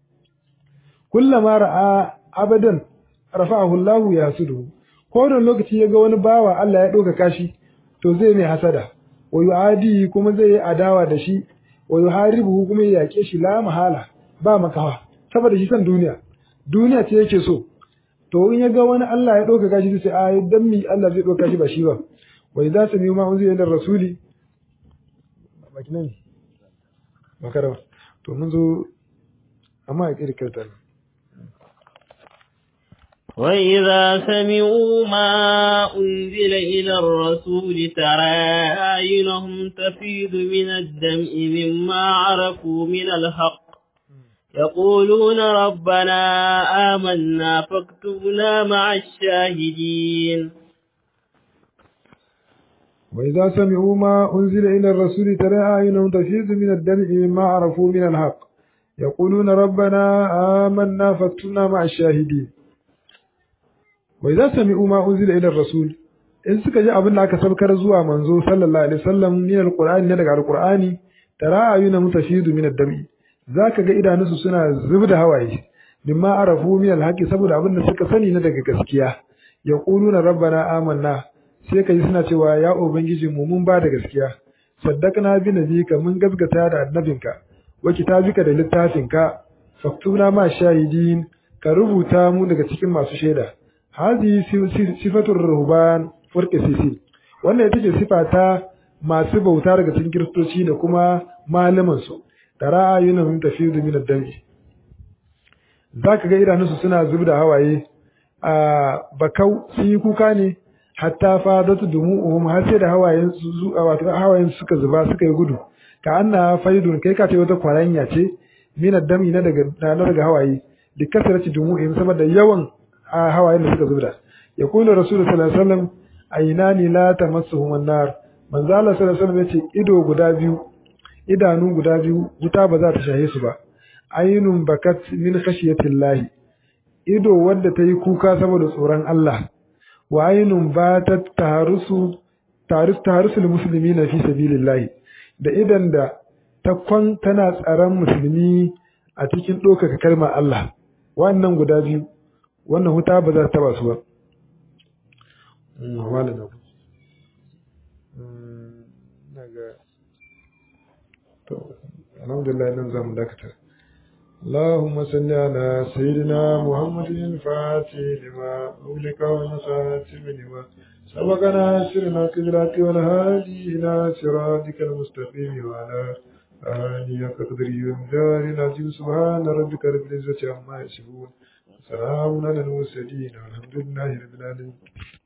kullama ra'a abadan rafa'ahu Allah ya hasudu ko da lokaci ya ga wani bawa Allah ya ɗauka kashi to zai mai hasada wa yu'adi kuma zai yi adawa da shi wa yuharibu kuma ya yake shi la mahala ba makawa saboda shi san duniya duniya ce yake so to in ya ga wani Allah ya ɗauka kashi sai a dan mi Allah zai ɗauka shi ba shi ba wa idza sami ma unzila ila rasuli baki nan makara to mun zo amma ya kirkirta وإذا سمعوا ما أنزل إلى الرسول ترى أعينهم تفيض من الدمع مما عرفوا من الحق يقولون ربنا آمنا فاكتبنا مع الشاهدين وإذا سمعوا ما أنزل إلى الرسول ترى أعينهم تفيض من الدمع مما عرفوا من الحق يقولون ربنا آمنا فاكتبنا مع الشاهدين وإذا سمعوا ما أنزل إلى الرسول in suka ji abin da aka sabkar zuwa manzo sallallahu alaihi wasallam min alqur'ani ne daga alqur'ani tara ayuna mutafidu min ad-dami zaka ga idanunsu suna zubda hawaye mimma arafu min alhaqi saboda abin da suka sani na daga gaskiya yaquluna rabbana amanna sai kai suna cewa ya ubangiji mu mun ba da gaskiya saddaqna bi nabika mun gaskata da annabinka wa kitabika da littafinka faktuna ma shahidin ka rubuta mu daga cikin masu shaida hadi sifatur ruhban furqi sisi wannan ita ce sifa ta masu bauta daga cikin kiristoci da kuma malaman su tara ayunahum tafidu min ad-dami zaka ga idanunsu suna zubda hawaye a bakau sun yi kuka ne hatta fadatu dumu'uhum har sai da hawayen su wato hawayen suka zuba suka yi gudu ka anna faidun kai ka ce wata kwaranya ce min ad-dami na daga na daga hawaye da kasarci dumu'in saboda yawan hawayen da suka zubda ya kula rasul sallallahu alaihi wasallam aynani la tamassuhum an-nar manzo Allah sallallahu alaihi wasallam yace ido guda biyu idanu guda biyu wuta ba za ta shahe su ba ainun bakat min khashiyatillahi ido wadda ta yi kuka saboda tsoron Allah wa ainun batat taharusu tarus taharusul muslimina fi sabilillahi da idan da ta kwan tana tsaron musulmi a cikin ɗaukaka kalmar Allah wannan guda biyu wannan huta ba za ta taba su ba alhamdulillah nan zamu dakata اللهم صل على سيدنا محمد الفاتح لما أغلق والمساتم لما سبقنا سرنا كبرات والهادي إلى صراطك المستقيم وعلى آله قدر يمدار العظيم سبحان ربك رب العزة عما يصفون سلام على المرسلين والحمد لله رب العالمين